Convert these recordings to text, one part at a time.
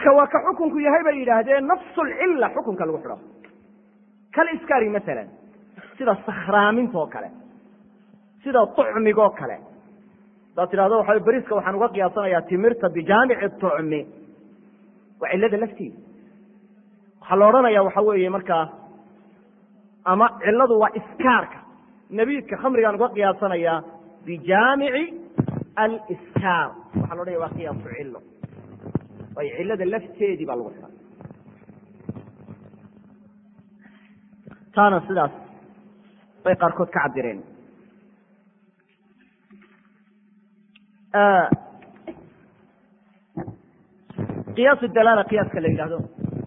ka waa ka xukunku yahay bay yidhaahdeen nafsulcilla xukunka lagu xidho kal iskari masalan sida sakhraaminta oo kale sida tucmigoo kale hadaad tidhahdo waxa beriska waxaan uga qiyaasanayaa timirta bijaamici tucmi waa cillada lafteeda waxaa la odhanaya waxa weeye markaa ama cilladu waa iskaarka nabiidka khamrigaan uga qiyaasanayaa bijaamici aliskaar waxa la odhanaya waa qiyaasu cillo waayo cillada lafteedii baa lagu xiray taana sidaas bay qaarkood ka cabireen qiyaasu dalaala qiyaaska la yidhahdo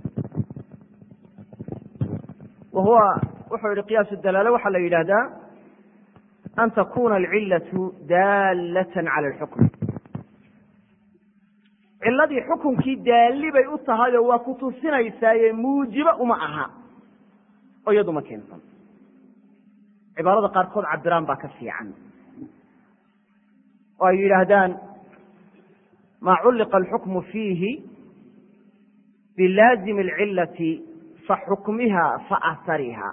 wa huwa wuxuu yihi qiyaasu dalaala waxaa la yidhahdaa an takuna alcillatu daalatan cala alxukm cilladii xukunkii daalli bay u tahay oo waa ku tusinaysaaye muujibo uma aha oo iyadu ma keensan cibaarada qaarkood cabiraan baa ka fiican oo ay yidhaahdaan maa culliqa alxukmu fiihi bilaazimi alcillati faxukmiha faahariha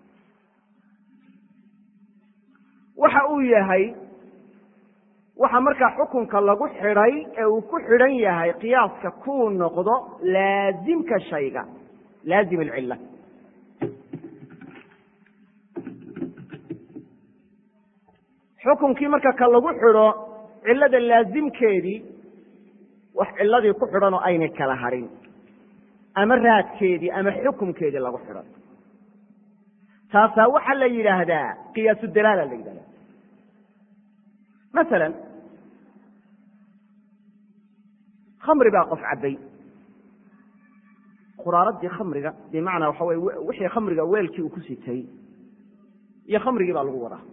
waxa uu yahay waxa markaa xukunka lagu xidhay ee uu ku xidhan yahay qiyaaska kuu noqdo laazimka shayga laazim alcilla xukunkii marka ka lagu xidho cillada laazimkeedii wax cilladii ku xidhan oo aynay kala harin ama raadkeedii ama xukumkeedii lagu xidhan taasaa waxaa la yidhaahdaa qiyaasu dalaala la yidhahdaa masalan khamri baa qof cabbay quraaradii khamriga bimacnaa waxa weye wixii khamriga weelkii uu ku sitay iyo khamrigii baa lagu wadaa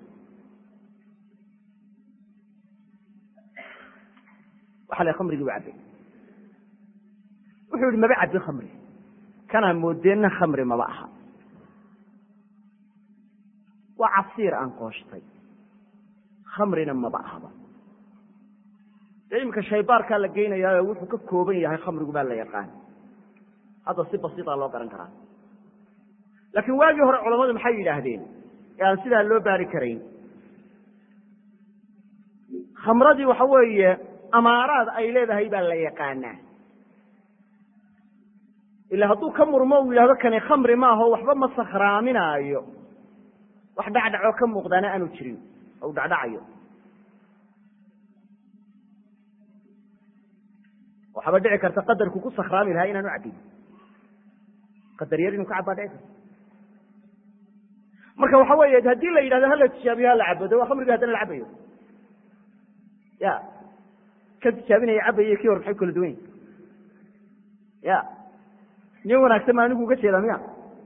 waxa la khamrigii u cabbay wuxuu yihi maba cabbi khamri kanaa moodeenna khamri maba aha waa casiir aan qooshtay khamrina maba ahaba dee iminka shaybaarkaa la geynayaayo wuxuu ka kooban yahay khamrigu baa la yaqaan hadda si basiitaa loo garan karaa laakiin waagii hore culammadu maxay yidhaahdeen ee aan sidaa loo baari karayn khamradii waxa weeye amaaraad ay leedahay baa la yaqaanaa ila hadduu ka murmo uu yidhahdo kani khamri maaho waxba ma sakhraaminaayo wax dhacdhacoo ka muuqdaana aanu jirin oo u dhacdhacayo waxaaba dhici karta qadarku ku sakhraami lahaa inaanu cabbin qadar yar inu ka cabbaa dhici karta marka waxa weeye haddii la yidhahdo hala tijaabiyo hala cabado waa khamrigi haddana la cabayo ya ka tijaabinaya cabaya kii hor maxay kala duwan yahi ya nin wanaagsan ma anigu uga jeedaa miya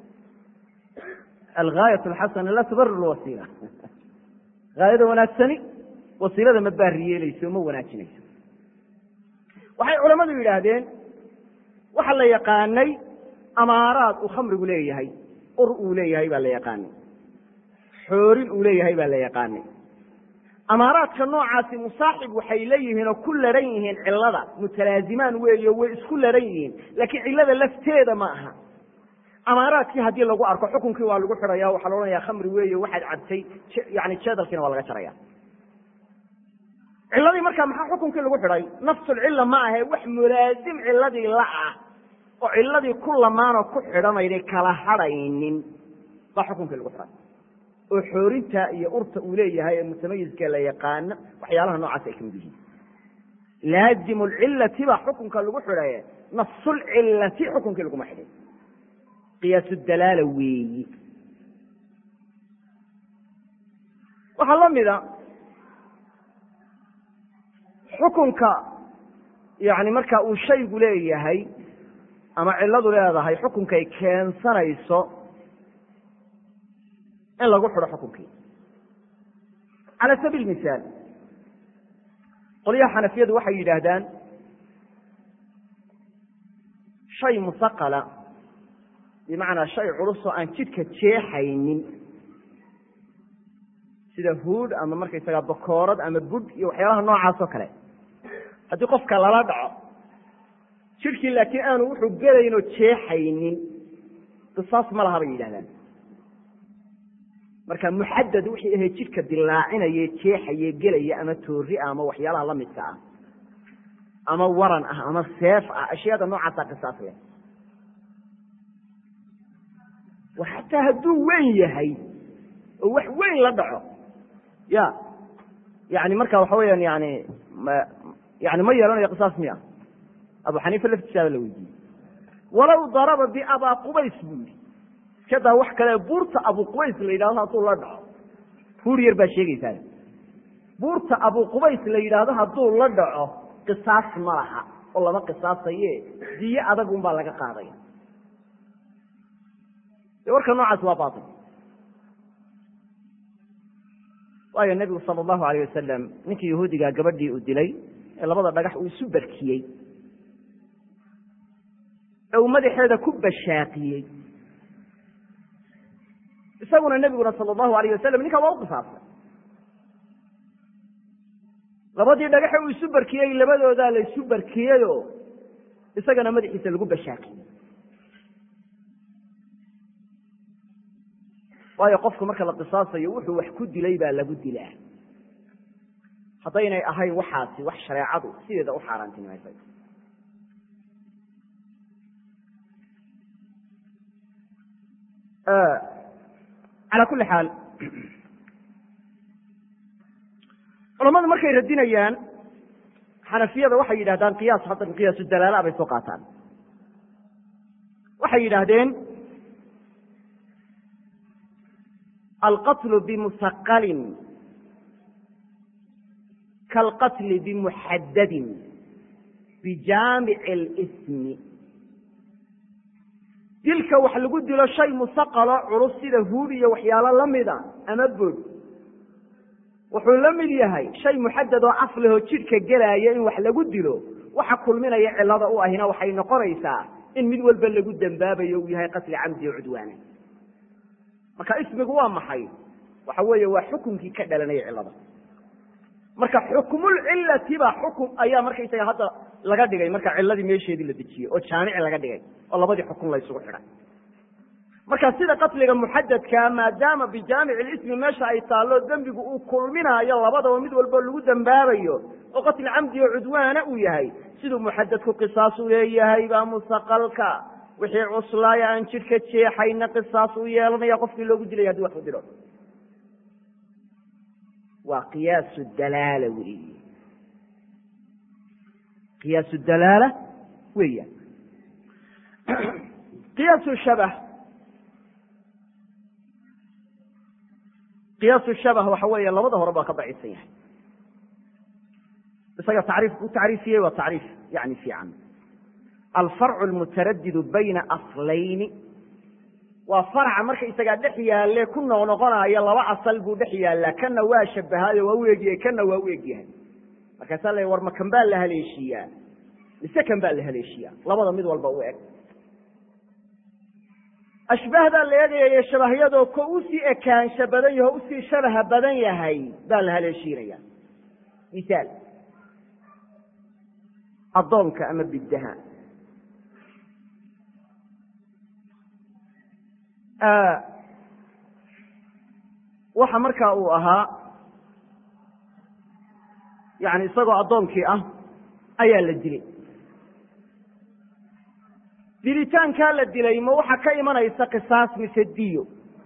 algaayat alxasana laa tubarir lwasiila gaayada wanaagsani wasiilada ma baariyeeleyso ma wanaajinayso waxay culammadu yidhaahdeen waxa la yaqaanay amaaraad uu khamrigu leeyahay ur uu leeyahay baa la yaqaanay xoorin uu leeyahay baa la yaqaanay amaaraadka noocaasi musaaxib waxay leeyihiin oo ku laran yihiin cilada mutalaazimaan weeyo way isku laran yihiin laakiin cilada lafteeda ma aha amaaraadkii haddii lagu arko xukunkii waa lagu xidhaya waxaa la odhanaya khamri weeye waxaad cabtay yani jeedalkiina waa laga jaraya ciladii markaa maxaa xukunkii lagu xidhay nafsulcilla ma ahe wax mulaasim ciladii la ah oo ciladii ku lamaanoo ku xidhanaynay kala hadhaynin baa xukunkii lagu xidhay oo xoorinta iyo urta uu leeyahay ee mutamayiska la yaqaano waxyaalaha noocaas ay kamid yihiin laazimu lcilati baa xukunka lagu xidhaye nafsulcilati xukunkii laguma xidhin qiyaasu dalaala weeyi waxaa la mida xukunka yani marka uu shaygu leeyahay ama ciladu leedahay xukunkay keensanayso in lagu xidho xukunkii cala sabiil misaal qolyaha xanafiyadu waxay yidhaahdaan shay musaqala bimacnaa shay culus oo aan jidhka jeexaynin sida huud ama markaysagaa bakoorad ama budh iyo waxyaalaha noocaas oo kale haddii qofka lala dhaco jidhkii laakiin aanu wuxuu gelayn oo jeexaynin qisaas ma laha bay yidhahdaan marka muxadad wixii ahayd jidhka dilaacinaye jeexaye gelaya ama toori ah ama waxyaalaha la midka ah ama waran ah ama seef ah ashyaada noocaasa qisaas leh xataa hadduu weyn yahay oo wax weyn la dhaco ya yani marka waxa weyaan yani yani ma yeelanayo qisaas miya abu xaniifa laftiisaaba la weydiiyey walow daraba biabaa qubays buu yihi iskadaa wax kale buurta abu qubays la yidhahdo hadduu la dhaco buur yar baa sheegaysaa buurta abu qubays la yidhaahdo hadduu la dhaco qisaas ma laha oo lama qisaasaye diyo adag un baa laga qaadaya de warka noocaas waa bail waayo nebigu sala allahu alayh wasalam ninkii yahuudiga gabadhii uu dilay ee labada dhagax uu isu barkiyey ee uu madaxeeda ku bashaaqiyey isaguna nebiguna sala allahu alayh wasalam ninkaa waa u qisaasay labadii dhagaxe uu isu barkiyey labadoodaa la isu barkiyeyoo isagana madaxiisa lagu bashaaqiyey waayo qofku marka la qisaasayo wuxuu wax ku dilay baa lagu dilaa haddaynay ahayn waxaasi wax shareecadu sideeda u xaaraantinimaysay calaa kulli xaal culamadu markay radinayaan xanafiyada waxay yidhahdaan qiyaas haddan qiyaasu dalaala bay soo qaataan waxay yidhaahdeen alqatlu bimusaqalin kaalqatli bimuxadadin bijaamici اlismi dilka wax lagu dilo shay musaqalo culus sida huud iyo waxyaalo la mida ama bod wuxuu la mid yahay shay muxadad oo aflahoo jidhka gelaaya in wax lagu dilo waxa kulminaya cilada u ahina waxay noqonaysaa in mid walba lagu dembaabayo uu yahay qatli camdi o cudwaana marka ismigu waa maxay waxa weeye waa xukunkii ka dhalanaya cilada marka xukmulcilati baa xukum ayaa markaysaga hadda laga dhigay marka ciladii meesheedii la dejiyey oo jaamici laga dhigay oo labadii xukun la ysugu xidhay marka sida qatliga muxadadkaa maadaama bijaamici lismi meesha ay taallo dembigu uu kulminaayo labadaba mid walbo lagu dembaabayo oo qatli camdi o cudwaana uu yahay siduu muxadadku qisaas u leeyahay baa musaqalka wixii cuslaaya aan jidhka jeexayna qisaas u yeelanaya qofkii loogu dilaya hadii wax u dilo waa qiyaasu dalaala weyi qiyaasu dalaala weeyaan qiyaasu shabah qiyaasu shabah waxa weeye labada hore baa ka daciifsan yahay isaga tacriif u tacriifiyey waa tacriif yani fiican alfarcu almutaradidu bayna aslayni waa farca marka isagaa dhex yaalle ku noqnoqonaayo laba asal buu dhex yaallaa kana waa shabahaayo waa u egyahay kana waa u egyahay markaasaa la war ma kan baa la haleeshiiyaa mise kan baa la haleeshiyaa labada mid walba u eg ashbaahdaa la eegayayo shabahyadoo ko usii ekaansha badan yaho usii shabaha badan yahay baa la haleeshiinaya misaal addoonka ama biddaha waxa markaa uu ahaa yani isagoo addoonkii ah ayaa la dilay dilitaankaa la dilay ma waxa ka imanaysa qisaas mise diyo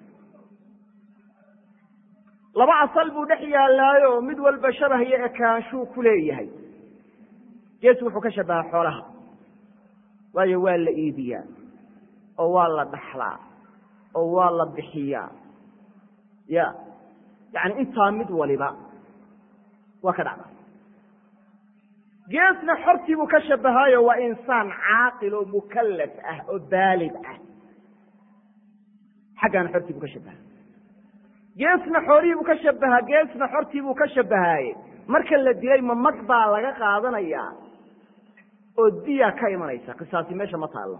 laba asal buu dhex yaallaayo mid walba shabah iyo ekaanshuu ku leeyahay gees wuxuu ka shabahaa xoolaha waayo waa la iibiyaa oo waa la dhaxlaa oo waa la bixiyaa ya yani intaa mid waliba waa ka dhacda geesna xortii buu ka shabahaayo waa insaan caaqil oo mukallaf ah oo baalid ah xaggaana xortii buu ka shabaha geesna xoolihii buu ka shabahaa geesna xortii buu ka shabahaaye marka la dilay ma mag baa laga qaadanayaa oo diya ka imanaysa qisaasi meesha ma taallo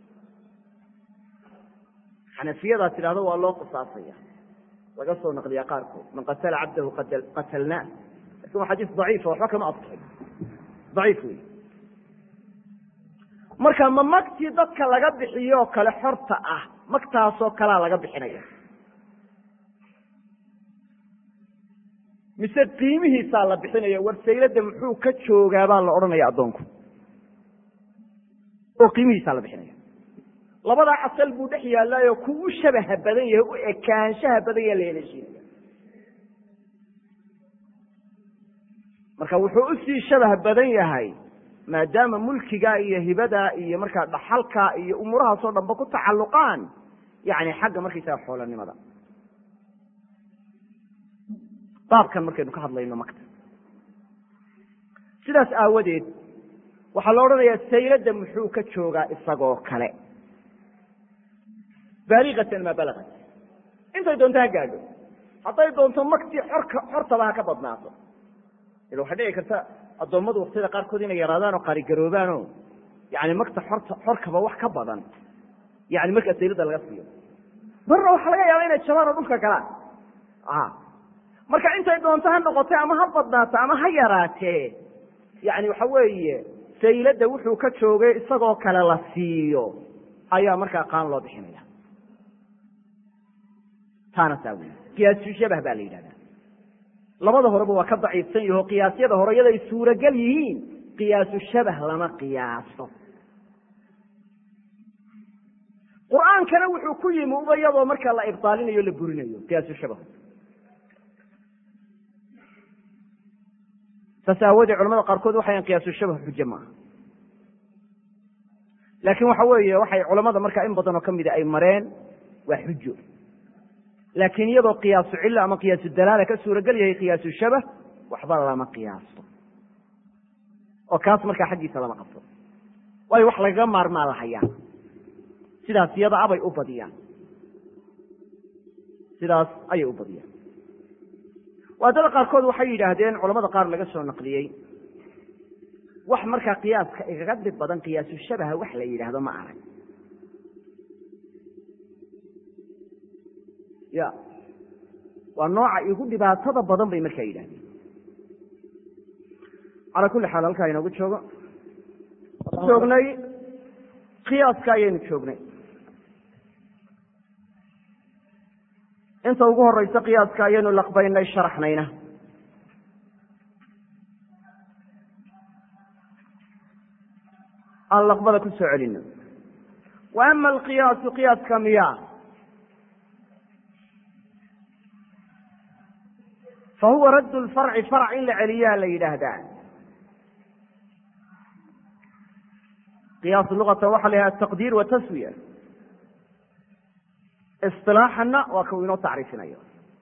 xanafiyadaa tidhahdo waa loo qisaasaya laga soo naqliyaa qaarkood man qatala cabdahu qatalnaa lakin waa xadiis daciifa waxba kama asixin daciif wey marka ma magtii dadka laga bixiyo oo kale xorta ah magtaasoo kalaa laga bixinaya mise qiimihiisaa la bixinaya war saylada muxuu ka joogaa baa la odhanaya addoonku oo qiimihiisaa la bixinaya labadaa asal buu dhex yaallaayo ku u shabaha badan yahay u ekaanshaha badan yaha la heleeshiinaya marka wuxuu usii shabah badan yahay maadaama mulkigaa iyo hibadaa iyo markaa dhaxalkaa iyo umuurahaasoo dhanba ku tacalluqaan yani xagga markaysaga xoolanimada baabkan markaynu ka hadlayno makta sidaas aawadeed waxaa la odhanayaa saylada muxuu ka joogaa isagoo kale baaliqatan maa balagat intay doonto ha gaadho hadday doonto maktii xorka xortaba ha ka badnaato ila waxay dhici karta addoommadu waktiyada qaarkood inay yaraadaan oo qaarigaroobaan oo yani makta xorta xorkaba wax ka badan yani markaa saylada laga siiyo marna waxaa laga yaaba inay jabaan oo dhulka galaan marka intay doonto ha noqotee ama ha badnaato ama ha yaraatee yani waxa weeye saylada wuxuu ka joogay isagoo kale la siiyo ayaa markaa qaan loo bixinaya taana saa wey qiyaasu shabah baa la yidhahda labada horeba waa ka daciifsan yaho qiyaasyada hore iyada ay suuragel yihiin qiyaasu shabah lama qiyaaso qur'aankana wuxuu ku yimi uba iyadoo markaa la ibaalinayo o la burinayo qiyaasu shabah saas aawoodee culamada qaarkood waxay qiyaasu shabah xujo maaha laakiin waxa weeye waxay culamada markaa in badanoo kamida ay mareen waa xujo laakiin iyadoo qiyaasu cilo ama qiyaasu dalaala ka suuragel yahay qiyaasu shabah waxba lama qiyaaso oo kaas markaa xaggiisa lama qabto waayo wax lagaga maarmaa la hayaa sidaas iyada abay u badiyaan sidaas ayay u badiyaan waadada qaarkood waxay yidhaahdeen culamada qaar laga soo naqliyey wax markaa qiyaaska igaga dhib badan qiyaasu shabaha wax la yidhaahdo ma arag ya waa nooca igu dhibaatada badan bay markaa yidhahdeen calaa kulli xaal halkaa inoogu joogo joognay qiyaaska ayaynu joognay inta ugu horeysa qiyaaska ayaynu laqbaynay sharaxnayna aan laqbada ku soo celino wa ama alqiyaasu qiyaaska miya fa huwa radd lfarci farc in la celiyaa la yidhaahdaa qiyaas luqatan waxa la yidhahda taqdiir wa taswiya isilaaxana waa kau inoo tacriifinayo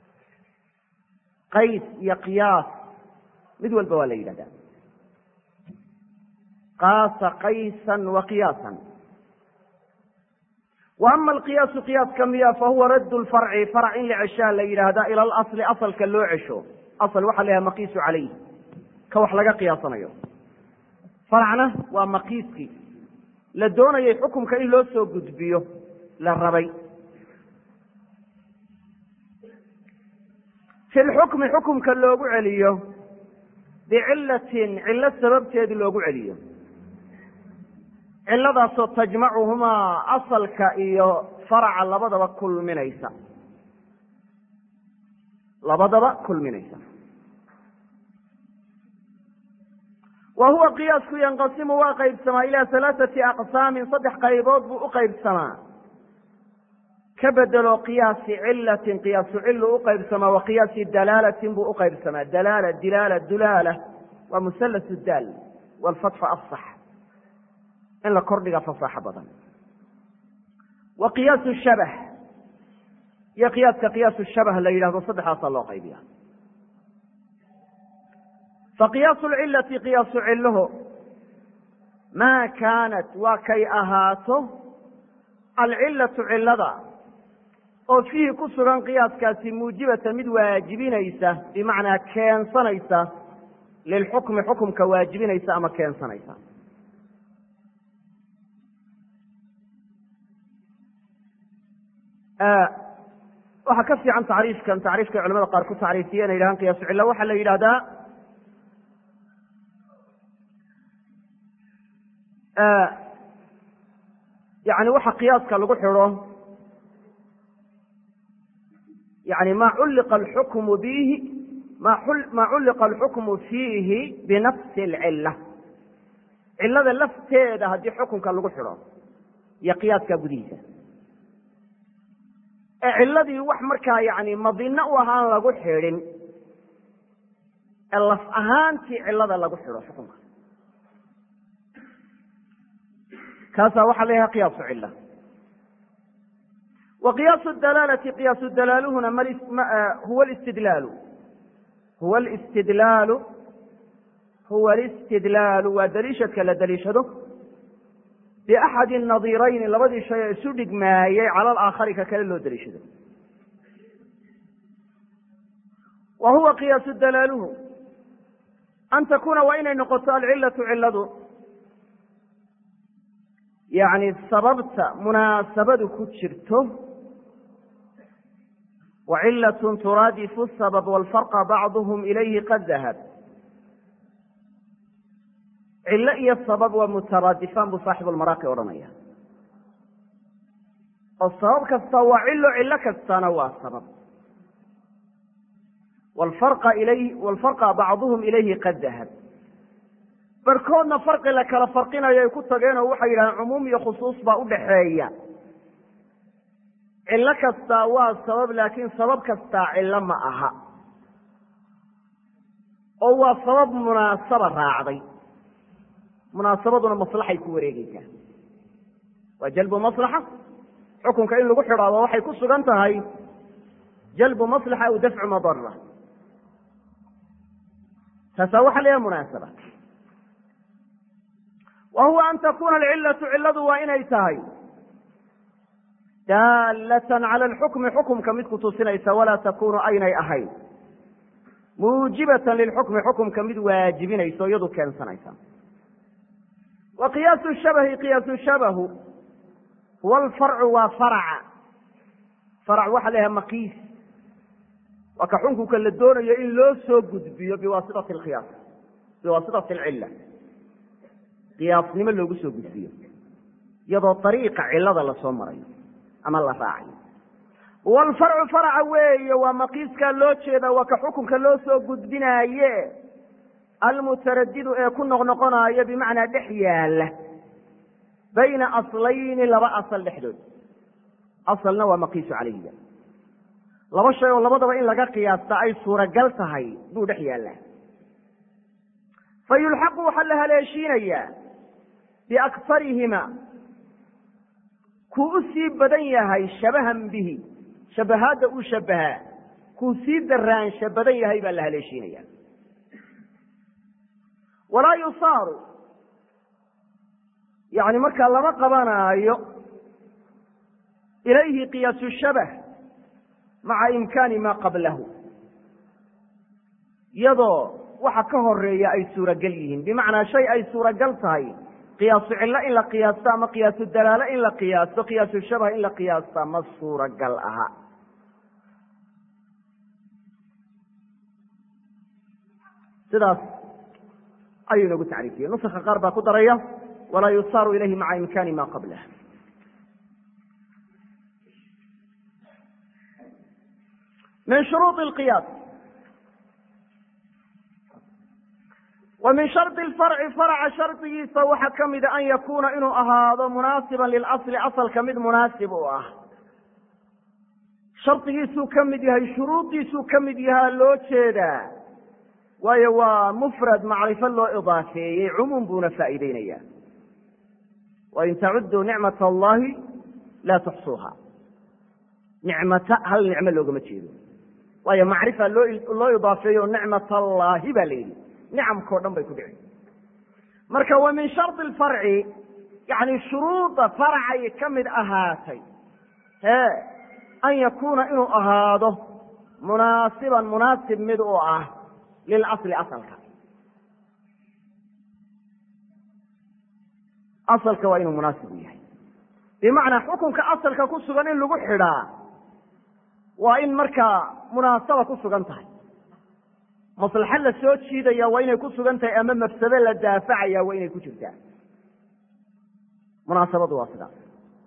qays iyo qiyaas mid walba waa la yidhahdaa qaasa qaysan wa qiyaasan wa ama alqiyaasu qiyaaska miya fahuwa radd lfarci farc in la ceshaa la yidhaahdaa ila alasli asalka loo cesho asal waxa la yhaha maqiisu calayh ka wax laga qiyaasanayo farcna waa maqiiskii la doonayay xukumka in loo soo gudbiyo la rabay fi lxukmi xukumka loogu celiyo bicilatin cillo sababteed loogu celiyo ciladaasoo tajmacuhumaa asalka iyo faraca labadaba kulminaysa labadaba kulminaysa wa huwa qiyaasku yanqasimu waa qaybsamaa ilaa halaaثati aqsaamin saddex qaybood buu u qaybsamaa ka bedelo qiyaasi cilatin qiyaasu cilu u qaybsamaa wa qiyaasi dalaalatin buu u qaybsamaa dalaala dilaala dulaala waa musalas daal wlfatxu afsax in la kordhiga fasaaxo badan wa qiyaasu shabah iyo qiyaaska qiyaasu shabah la yidhahdo saddexdaasaa loo qaybiya fa qiyaasu lcilati qiyaasu ciluhu maa kaanat waa kay ahaato alcilatu cilada oo fiihi ku sugan qiyaaskaasi muujibata mid waajibinaysa bimacnaa keensanaysa lilxukmi xukumka waajibinaysa ama keensanaysa waxaa ka fiican tacriifkan tacriifkay culamada qaar ku tacriifiye inay yidhahaan qiyaasu cilla waxaa la yidhahdaa yani waxa qiyaaska lagu xidho yani ma culliqa alxukmu bihi ma culliqa alxukmu fiihi binafsi alcilla cillada lafteeda haddii xukunka lagu xidho iyo qiyaaska gudihiisa ee cilladii wax markaa yani madino u ahaan lagu xidhin ee laf ahaantii cillada lagu xidho xukunka kaasaa waxaa la yahay qiyaasu cilla wa qiyaasu dalaalati qiyaasu dalaaluhuna huwa listidlaalu huwa listidlaalu huwa alistidlaalu waa daliishadka la daliishado biaxadi nadirayni labadii shay ee isu dhigmaayey cala alaakhari ka kale loo daliishado wa huwa qiyaasu dalaaluhu an takuuna waa inay noqoto alcillatu cilladu yani sababta munaasabadu ku jirto wa cilatun turaadifu sabab walfarqa bacduhum ilayhi qad dahab cillo iyo sabab waa mutaraadifaan buu saaxibu lmaraaqi odhanaya oo sabab kasta waa cilo cillo kastana waa sabab walfarqa ilayhi walfarqa bacduhum ilayhi qad dahab barhkoodna farqi la kala farqinayo ay ku tageen oo waxay yidhahdeen cumuum iyo khusuus baa u dhaxeeya cillo kastaa waa sabab laakiin sabab kastaa cillo ma aha oo waa sabab munaasaba raacday munaasabaduna maslaxay ku wareegeysaa waa jalbu maslaxa xukunka in lagu xidhaado waxay ku sugan tahay jalbu maslaxa aw dafcu madara taasaa waxa la yaha munaasaba wa huwa an takuna alcillatu cilladu waa inay tahay daalatan cala alxukmi xukumka mid ku tusinaysa walaa takunu aynay ahayn muujibatan lilxukmi xukumka mid waajibinaysa o iyadu keensanaysa wa qiyaasu shabahi qiyaasu shabahu huwa alfarcu waa faraca farac waxa la yahay maqiis waa ka xukunka la doonayo in loo soo gudbiyo biwaasitati alqiyaas biwaasitati alcilla qiyaasnimo loogu soo gudbiyo iyadoo dariiqa cillada lasoo marayo ama la raacayo walfarcu faraca weeye waa maqiiskaa loo jeeda waa ka xukunka loo soo gudbinaaye almutaradidu ee ku noqnoqonaayo bimacnaa dhex yaala bayna aslayni laba asal dhexdood asalna waa maqiisu calayhiga laba shay oo labadaba in laga qiyaasta ay suuragal tahay buu dhex yaallaa fa yulxaqu waxaa la haleeshiinayaa biaktarihima kuu u sii badan yahay shabahan bihi shabahaadda uu shabahaa kuu sii daraansha badan yahay baa la haleeshiinaya walaa yusaaru yani markaa lama qabanaayo ilayhi qiyaasu shabah maca imkaani maa qablahu iyadoo waxa ka horeeya ay suuragal yihiin bimacnaa shay ay suuragal tahay qiyaasu cillo in la qiyaasto ama qiyaasu dalaalo in la qiyaasto qiyaasu shabah in la qiyaasta ma suuragal aha sidaas ayuu inagu tacriifiyey nuska qaar baa ku daraya walaa yusaaru ilayhi maca imkaani ma qablah min shuruuط اqiyaas wa min shardi اlfarci farca shardigiisa waxaa ka mida an yakuuna inuu ahaado munaasiban lilasli asalka mid munaasib u ah shardigiisuu ka mid yahay shuruuddiisuu ka mid yahaa loo jeedaa waayo waa mufrad macrifo loo idaafeeyey cumuum buuna faa'iideynaya wain tacuduu nicmat allahi laa tuxsuuha nicmata hal nicmo loogama jeedo waayo macrifa loo loo idaafeeyo nicmat allaahi baa la yidhi nicamkao dhan bay ku dhici marka wa min shardi alfarci yani shuruudda farcay ka mid ahaatay hee an yakuuna inuu ahaado munaasiban munaasib mid u ah lilasli asalka asalka waa inuu munaasib u yahay bimacnaa xukunka asalka ku sugan in lagu xidhaa waa in markaa munaasaba ku sugan tahay maslaxo la soo jiidaya waa inay ku sugan tahay ama mafsado la daafacaya waa inay ku jirtaa munaasabadu waa sidaas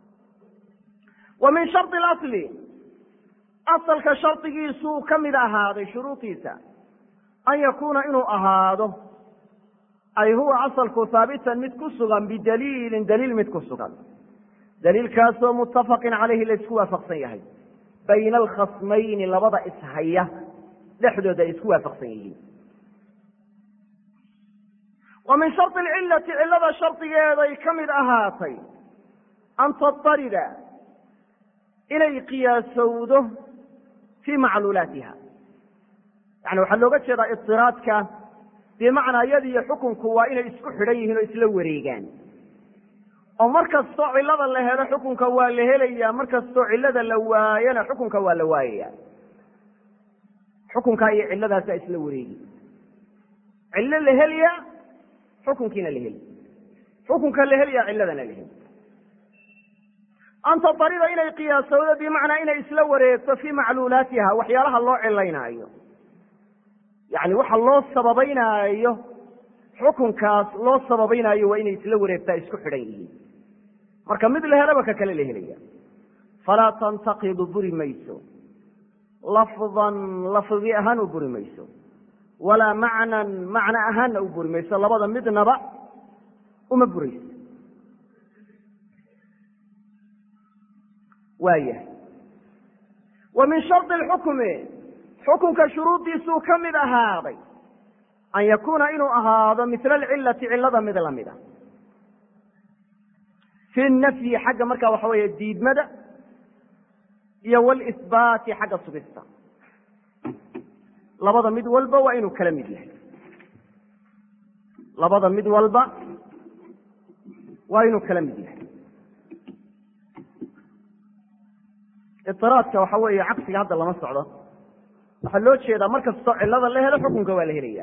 wa min shardi اlasli asalka shardigiisuu ka mid ahaaday shuruudiisa an yakuuna inuu ahaado ay huwa asalku haabitan mid ku sugan bidaliilin daliil mid ku sugan daliilkaasoo muttafaqin calayhi laysku waafaqsan yahay bayna alkhasmayni labada ishaya dhexdooda ay isku waafaqsan yihiin wa min shardi alcillati cillada shardigeeday ka mid ahaatay an tadarida inay qiyaasowdo fii macluulaatiha yani waxaa looga jeedaa idiraadka bimacnaa yadiyo xukunku waa inay isku xidhan yihiin oo isla wareegaan oo mar kastoo cillada la helo xukunka waa la helayaa mar kastoo cillada la waayana xukunka waa la waayaya xukunkaa iyo cilladaasaa isla wareegi cillo la helyaa xukunkiina la heli xukunka la helyaa cilladana la heli anta darida inay qiyaasowdo bimacnaa inay isla wareegto fii macluulaatiha waxyaalaha loo cilaynaayo yacni waxa loo sababaynaayo xukunkaas loo sababaynaayo waa inay isla wareegtaa isku xidhan yihiin marka mid la helaba ka kale la helaya falaa tantaqidu buri mayso lafdan lafdi ahaan u buri mayso walaa macnan macno ahaanna u buri mayso labada midnaba uma burayso waayahay wa min shardi alxukmi xukunka shuruuddiisuu ka mid ahaaday an yakuuna inuu ahaado mila alcilati cillada mid lamida fi nafyi xagga markaa waxa weeye diidmada iyo walisbaati xagga sugista labada mid walba waa inuu kala mid yahay labada mid walba waa inuu kala mid yahay idiraadka waxa weeye caqsiga hadda lama socdo waxaa loo jeedaa mar kastoo cillada la helo xukunka waa la helaya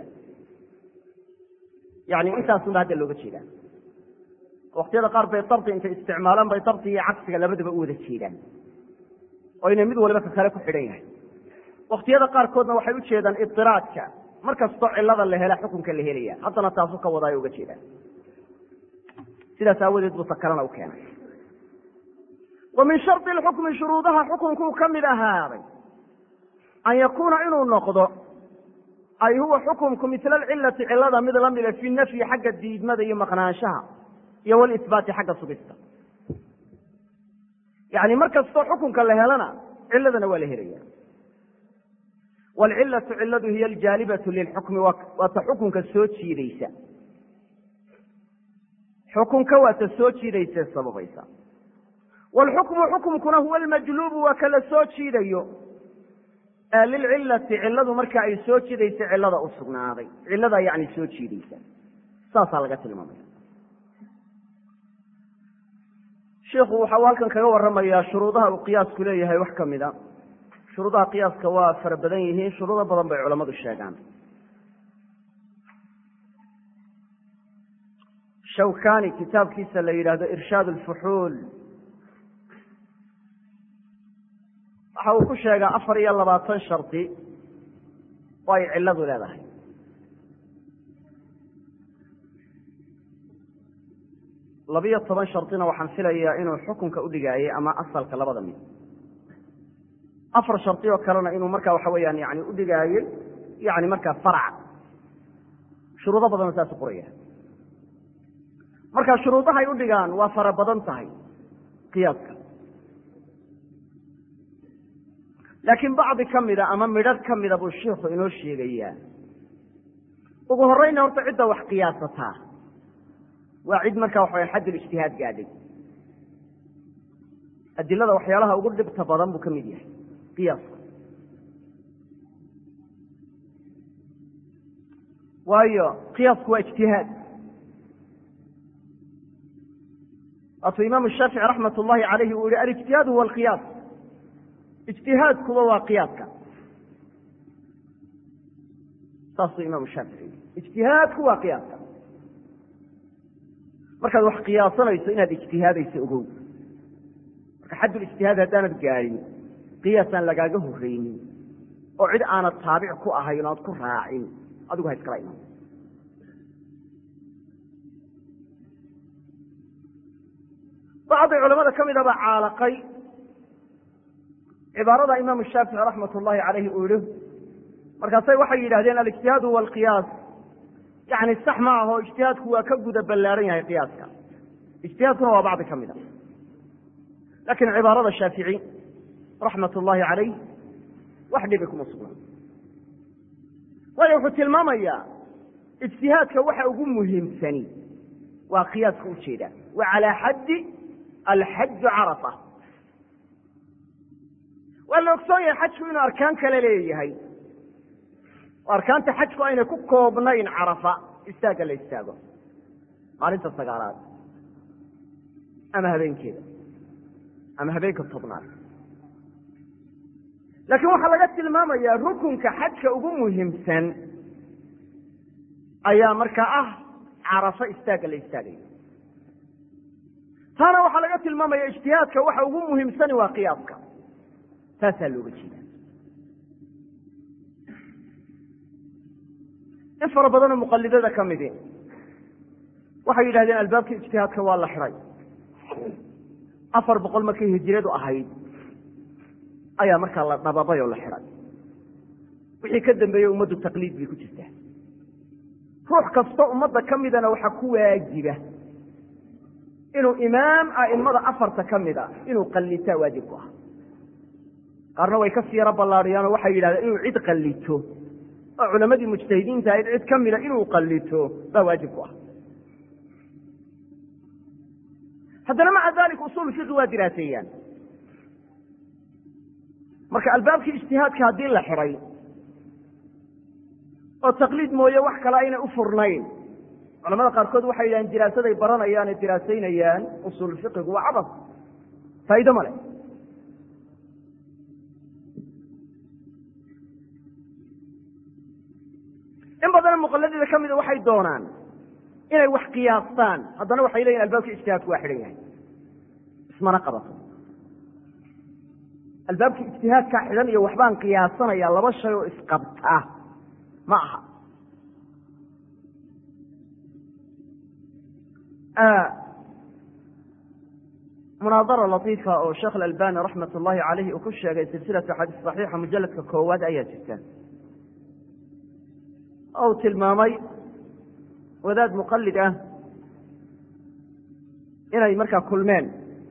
yani intaasunba hadda looga jeedaa waktiyada qaar bay dabdi intay isticmaalaan bay dabdi iyo caqsiga labadaba u wada jeedaan oo inay mid waliba ka kale ku xidhan yahay waktiyada qaarkoodna waxay u jeedaan idiraadka mar kastoo cillada la hela xukunka la helaya haddana taasu ka wadaayo uga jeedaan sidaas aawadeed buu ta kalena u keenay wa min shardi alxukmi shuruudaha xukunkuu ka mid ahaaday an yakuuna inuu noqdo ay huwa xukumku mila alcilati cilada mid lamida fi nafyi xagga diidmada iyo maqnaanshaha iyo walisbaati xagga sugista yani mar kastoo xukunka la helana ciladana waa la helaya waalcilatu ciladu hiy aljaalibatu lilxukmi waa ta xukunka soo jiidaysa xukunka waa ta soo jiidaysa sababaysa waalxukmu xukumkuna huwa almajluubu waa kala soo jiidayo lilcilati ciladu marka ay soo jiidaysa cilada u sugnaaday ciladaa yani soo jiidaysa saasaa laga tilmaamaya shiikhu waxa uu halkan kaga waramayaa shuruudaha uu qiyaasku leeyahay wax ka mida shuruudaha qiyaaska waa fara badan yihiin shuruudo badan bay culammadu sheegaan shawkani kitaabkiisa la yidhaahdo irshaad alfuxuul waxa uu ku sheegaa afar iyo labaatan shardi oo ay cilladu leedahay labiyo toban shardina waxaan filayaa inuu xukunka udhigaayay ama asalka labada mid afar shardi oo kalena inuu marka waxa weeyaan yani udhigaayey yani markaa farca shuruudo badanoo saasu qoraya marka shuruudahay udhigaan waa fara badan tahay qiyaaska laakiin bacdi ka mida ama midhadh ka mida buu shiikhu inoo sheegayaa ugu horeyna horta cidda wax qiyaasataa waa cid markaa waxawa xaddul ijtihaad gaadhay adilada waxyaalaha ugu dhibta badan buu ka mid yahay qiyaaska waayo qiyaasku waa ijtihaad waatuu imaamu shaafici raxmat ullahi calayhi uu yihi alijtihaad huwa alqiyaas ijtihaadkuba waa qiyaaska saasuu imaamu shaafici ijtihaadku waa qiyaaska markaad wax qiyaasanayso inaad ijtihaadayso ogow marka xaddul ijtihaad haddaanad gaadhin qiyaasaan lagaaga horreynin oo cid aanad taabic ku ahayn o aad ku raacin adigu ha iskala iman bacdi culamada ka mida baa caalaqay cibaarada imaamu shaafici raxmat ullahi caleyhi uu yihi markaasay waxay yidhahdeen alijtihaadu walqiyaas yani sax ma aho ijtihaadku waa ka guda ballaaran yahay qiyaaska ijtihaadkuna waa bacdi ka mid a lakin cibaarada shaafici raxmat ullahi caleyh wax dhibi kuma sugna waayo wuxuu tilmaamayaa ijtihaadka waxa ugu muhiimsani waa qiyaaska ujeeda wa calaa xaddi alxaju carafa waa la ogsoon yahay xajku inuu arkaan kale leeyahay oo arkaanta xajku aynay ku koobnayn carafa istaagga la istaago maalinta sagaalaad ama habeenkeeda ama habeenka tobnaad laakiin waxaa laga tilmaamayaa rukunka xajka ugu muhiimsan ayaa markaa ah carafo istaagga la istaagayo taana waxaa laga tilmaamaya ijtihaadka waxa ugu muhiimsani waa qiyaaska taasaa looga jeeda in fara badanoo muqalidada ka midi waxay yidhahdeen albaabkii ijtihaadka waa la xiday afar boqol markay hijiradu ahayd ayaa markaa la dhababay oo la xiday wixii ka dambeeyey ummaddu taqliid bay ku jirtaa ruux kasta ummadda ka midana waxaa ku waajiba inuu imaam a'immada afarta ka mid a inuu qallitaa waajib ku ah qaarna way ka siiro ballaadhiyaan oo waxay yidhahdeen inuu cid qallito oo culamadii mujtahidiinta ahayd cid ka mida inuu qallito baa waajib ku ah haddana maca dalika usul fiqi waa diraaseeyaan marka albaabkii ijtihaadka haddii la xiday oo taqliid mooye wax kale aynay u furnayn culamada qaarkood waxay yidhahdeen diraasaday baranayaan ee diraasaynayaan usul fiqigu waa cabas faa'ido ma leh in badanoo muqaladida ka mida waxay doonaan inay wax qiyaastaan haddana waxay leeyihin albaabkii ijtihaadku waa xidhan yahay ismana qabato albaabkii ijtihaadkaa xidhan iyo waxbaan qiyaasanaya laba shay oo isqabtaa ma aha munaadara latiifa oo sheekh alalbani raxmat ullahi caleyhi uu ku sheegay silsilatu xadiis saxiixa mujaladka koowaad ayaa jirta oo uu tilmaamay wadaad muqalid ah inay markaa kulmeen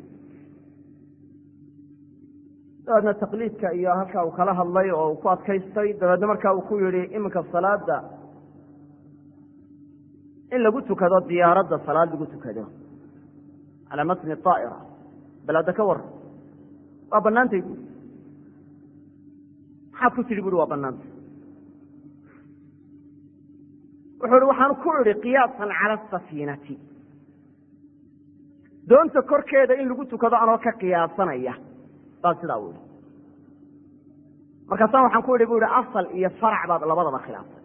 dabeedna taqliidka iyo halkaa uu kala hadlay oo uu ku adkaystay dabeedna markaa uu ku yihi iminka salaada in lagu tukado diyaaradda salaad lagu tukado calaa matni aa'ira bal hadda ka waran waa banaantay bu maxaad ku tidhi buri waa banaantay wuxuu ihi waxaan ku idhi qiyaasan cala asafiinati doonta korkeeda in lagu tukado anoo ka qiyaasanaya baa sidaa u ihi markaasaan waxaan ku idhi bu ihi asal iyo farac baad labadaba khilaaftay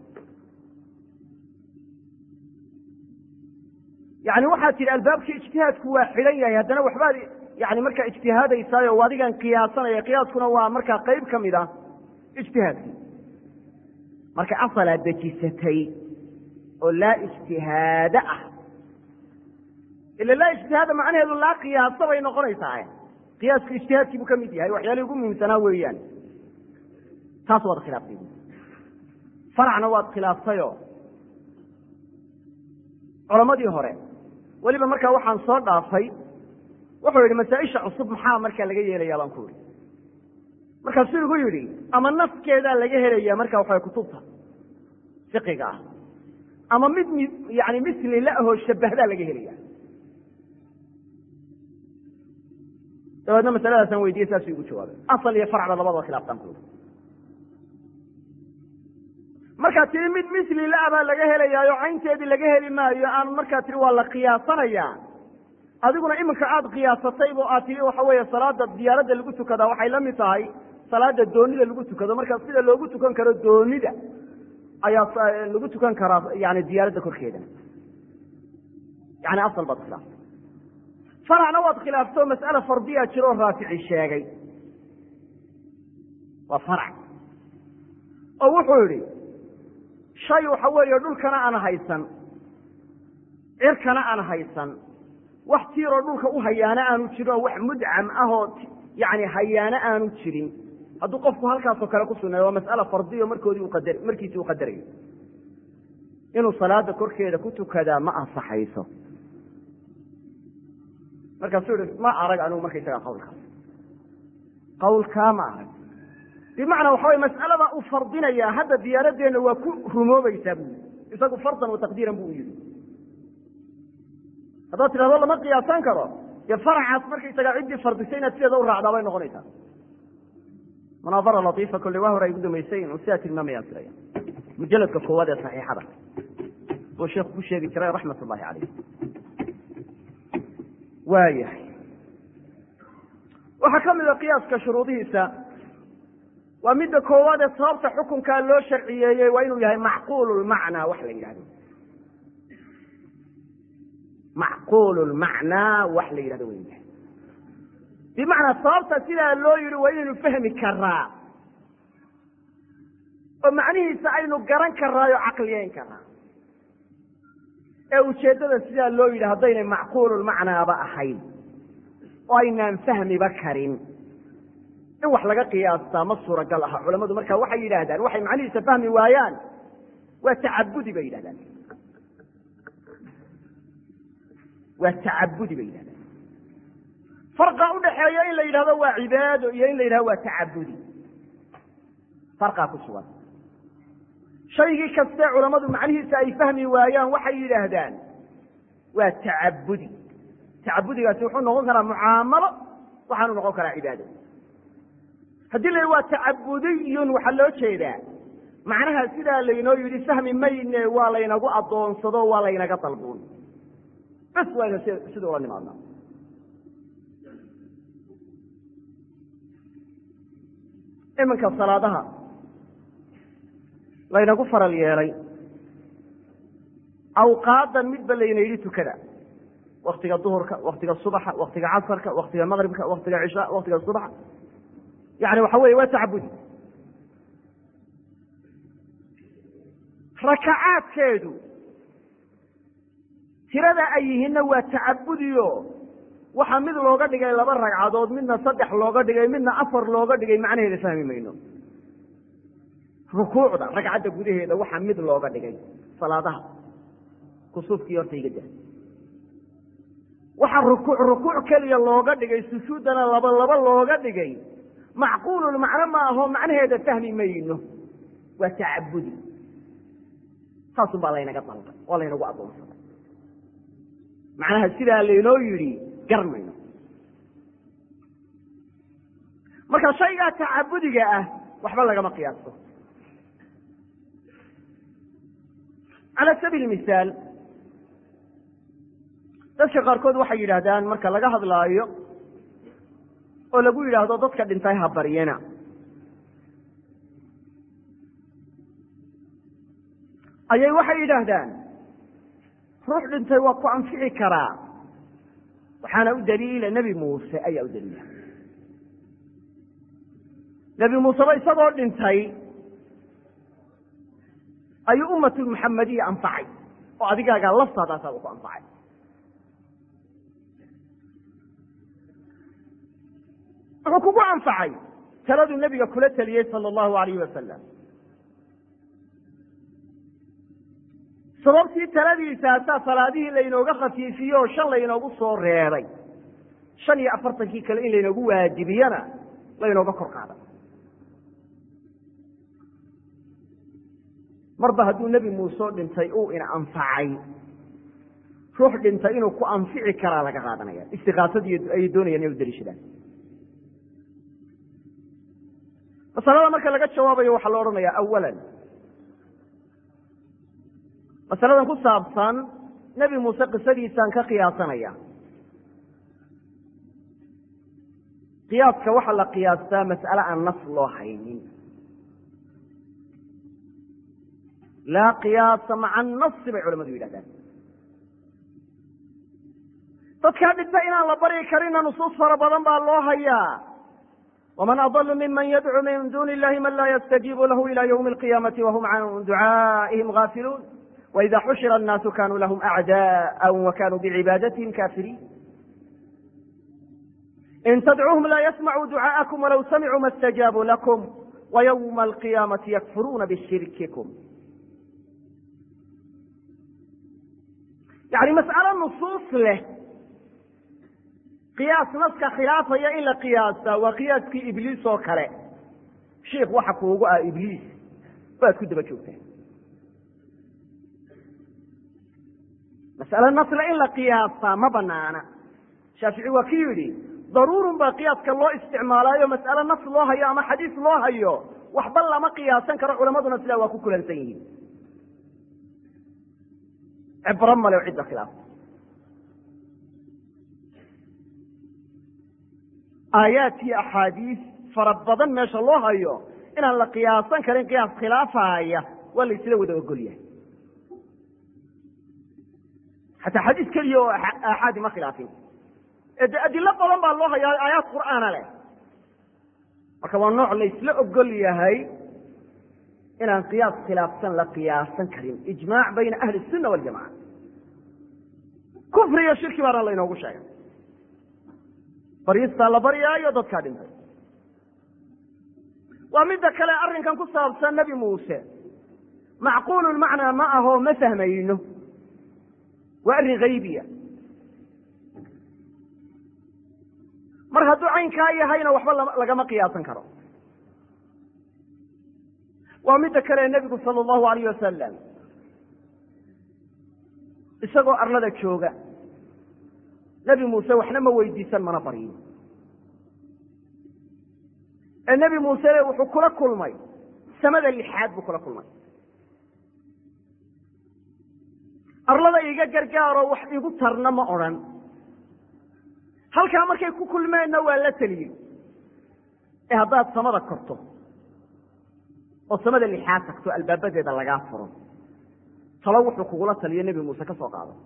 yani waxaad tidhi albaabkii ijtihaadku waa xidhan yahay haddana waxbaad yani markaa ijtihaadaysaayo adigan qiyaasanaya qiyaaskuna waa markaa qayb ka mid ah ijtihaadkii marka asalaad dejisatay oo laa ijtihaada ah ila laa ijtihaada macnaheedu laa qiyaasa bay noqonaysaa qiyaasku ijtihaadkii buu ka mid yahay waxyaalihii ugu muhiimsanaa weeyaan taas waad khilaaftay faracna waad khilaaftayo culamadii hore weliba markaa waxaan soo dhaafay wuxuu yidhi masaa-isha cusub maxaa markaa laga yeelayaa baan ku yihi markaasuu igu yidhi ama naskeedaa laga helaya markaa waxawa kutubta fiqiga ah ama mid mi yani misli la ahoo shabahdaa laga helaya dabeedna masaladaasaan weydiiyey saasuu igu jawaabay asal iyo farcba labadaba khilaaftaan ku yidhi markaad tihi mid misli la baa laga helayaayo caynteedii laga heli maayo aan markaa tihi waa la qiyaasanayaa adiguna iminka aada qiyaasatay oo aad tihi waxa weeye salaada diyaaradda lagu tukadaa waxay la mid tahay salaada doonida lagu tukado markaa sida loogu tukan karo doonida ayaa lagu tukan karaa yani diyaaradda korkeeda yani asal baad khilaaftay faracna waad khilaaftay oo mas'ale fardiya jiro oo raafici sheegay waa farac oo wuxuu yihi shay waxa weeye dhulkana aan haysan cirkana aan haysan wax tiiroo dhulka u hayaano aanu jirin oo wax mudcam ahoo yani hayaano aanu jirin hadduu qofku halkaasoo kale ku suneeyo waa mas'ala fardiyo markoodii uqadar markiisii uu qadarayo inuu salaada korkeeda ku tukadaa ma ansaxayso markaasuu yihi ma arag anigu markaysagaa qawlkaas qawlkaa ma arag bimacnaa waxa way mas'alada uu fardinayaa hadda diyaaradeenna waa ku rumoobaysaa buu yii isagu fardan wa taqdiiran bu u yidhi haddaad tidhahdo lama qiyaasan karo dee faracaas markaysagaa ciddii fardisay inaad sideeda u raacdaa bay noqonaysaa munaadara latiifa kolley waa hore ay gu damaysay inuu sidaa tilmaamayaan filaya mujaladka koowaad ee saxiixada buu sheekhu ku sheegi jiray raxmat ullahi caleyh waayahay waxaa ka mid a qiyaaska shuruudihiisa waa midda koowaad ee sababta xukunkaa loo sharciyeeyey waa inuu yahay macquul lmacnaa wax la yidhahdo macquul lmacnaa wax la yidhahdo wa inuu yahay bimacnaa sababta sidaa loo yihi waa inaynu fahmi karaa oo macnihiisa aynu garan karaayo caqliyeyn karaa ee ujeeddada sidaa loo yidhi haddaynay macquululmacnaaba ahayn oo aynaan fahmiba karin in wax laga qiyaastaa ma suuragal aha culamadu markaa waxay yidhaahdaan waxay macnihiisa fahmi waayaan waa tacabudi bay yidhahdaan waa tacabudi bay yidhahdaan farqa udhaxeeya in la yidhahdo waa cibaado iyo in la yidhahdo waa tacabudi farqaa ku sugan shaygii kastee culammadu macnihiisa ay fahmi waayaan waxay yidhaahdaan waa tacabudi tacabudigaasi wuxuu noqon karaa mucaamalo waxaanu noqon karaa cibaado haddii la yidhi waa tacabudiyun waxaa loo jeedaa macnaha sidaa laynoo yidhi fahmi mayne waa laynagu addoonsado waa laynaga dalbuun bas waynu siduu ula nimaadnaa iminka salaadaha laynagu faral yeelay awqaadan midba layna yidhi tukada waktiga duhurka waktiga subaxa waktiga casarka waktiga maqribka waktiga cishaa waktiga subaxa yani waxa weeye waa tacabudi rakacaadkeedu tirada ay yihiinna waa tacabudiyo waxaa mid looga dhigay laba ragcadood midna saddex looga dhigay midna afar looga dhigay macnaheeda fahmi mayno rukuucda ragcadda gudaheeda waxaa mid looga dhigay salaadaha kusuufkii horta iga dah waxaa rukuuc rukuuc keliya looga dhigay sujuuddana laba laba looga dhigay macquulul macno ma aho macnaheeda fahmi mayno waa tacabudi saasun baa laynaga dalbay oo laynagu addoonsaday macnaha sidaa laynoo yidhi garan mayno marka shaygaa tacabudiga ah waxba lagama qiyaasto cala sabiili misaal dadka qaarkood waxay yidhaahdaan marka laga hadlaayo oo lagu yidhaahdo dadka dhintay ha baryena ayay waxay yidhaahdaan ruux dhintay waa ku anfici karaa waxaana u daliila nebi muuse ayaa u daliila nebi muuseba isagoo dhintay ayuu ummatulmuxamadiya anfacay oo adigaagaa laftaadaasaaba ku anfacay wuxuu kugu anfacay taladuu nebiga kula teliyey sala allahu alayhi wasalam sababtii taladiisaasaa salaadihii laynooga khafiifiyo oo shan laynoogu soo reebay shan iyo afartankii kale in laynoogu waajibiyana laynooga kor qaaday marba hadduu nebi muuse dhintay uu ina anfacay ruux dhintay inuu ku anfici karaa laga qaadanaya istiqaasadii ayay doonayaan inay u daliishadaan masalada marka laga jawaabayo waxaa la odhanayaa awalan masaladan ku saabsan nebi muuse qisadiisaan ka qiyaasanaya qiyaaska waxaa la qiyaastaa mas'ale aan nas loo haynin laa qiyaasa maca annasi bay culamadu yidhahdaan dadkaa dhinta inaan la baryi karinna nusuus fara badan baa loo hayaa wman adl miman yadcuu min duni illahi man laa yastajiibu lahu ila ywmi alqiyamati wahum can ducaa'ihim gaafiluun waida xushira annaasu kanuu lahum acdaءa wa kanuu bicibadatihim kafiriin in tadcuuhum laa yasmacuu ducaa'akum walow samicuu ma stajaabuu lakum waywma alqiyaamati yakfuruuna bishirkikum yani mas'alo nusuus leh qiyaas naska khilaafaya in la qiyaasa waa qiyaaskii ibliis oo kale shiikh waxa kuugu ah ibliis waad ku daba joogtaa mas'alo nasla in la qiyaasaa ma banaana shaafici waa ki yidhi daruurun baa qiyaaska loo isticmaalaayo mas'alo nas loo hayo ama xadiis loo hayo waxba lama qiyaasan karo culamaduna sidaa waa ku kulansan yihiin cibro male o cidda khilaafta aayaat iyo axaadiis fara badan meesha loo hayo inaan la qiyaasan karin qiyaas khilaafaya waa la isla wada ogol yahay xataa xadiis keliya oo aaxaadi ma khilaafin ee de adilo badan baa loo hayaa aayaat qur'aana leh marka waa nooc la isla ogol yahay inaan qiyaas khilaafsan la qiyaasan karin ijmaac bayna ahli الsuna waljamaca kufri iyo shirki baana laynoogu sheegay baryistaa la baryaayo dadkaa dhintay waa midda kale arrinkan ku saabsan nebi muuse macquululmacnaa ma aho ma fahmayno waa arrin haybiya mar hadduu caynkaa yahayna waxba lagama qiyaasan karo waa midda kale nebigu sala allahu alayh wasalam isagoo arlada jooga nebi muuse waxna ma weydiisan mana baryin ee nebi muuse wuxuu kula kulmay samada lixaad buu kula kulmay arlada iga gargaaro wax igu tarna ma odrhan halkaa markay ku kulmeenna waa la teliyey ee haddaad samada korto oo samada lixaad tagto albaabadeeda lagaa furo talo wuxuu kugula taliyo nebi muuse ka soo qaado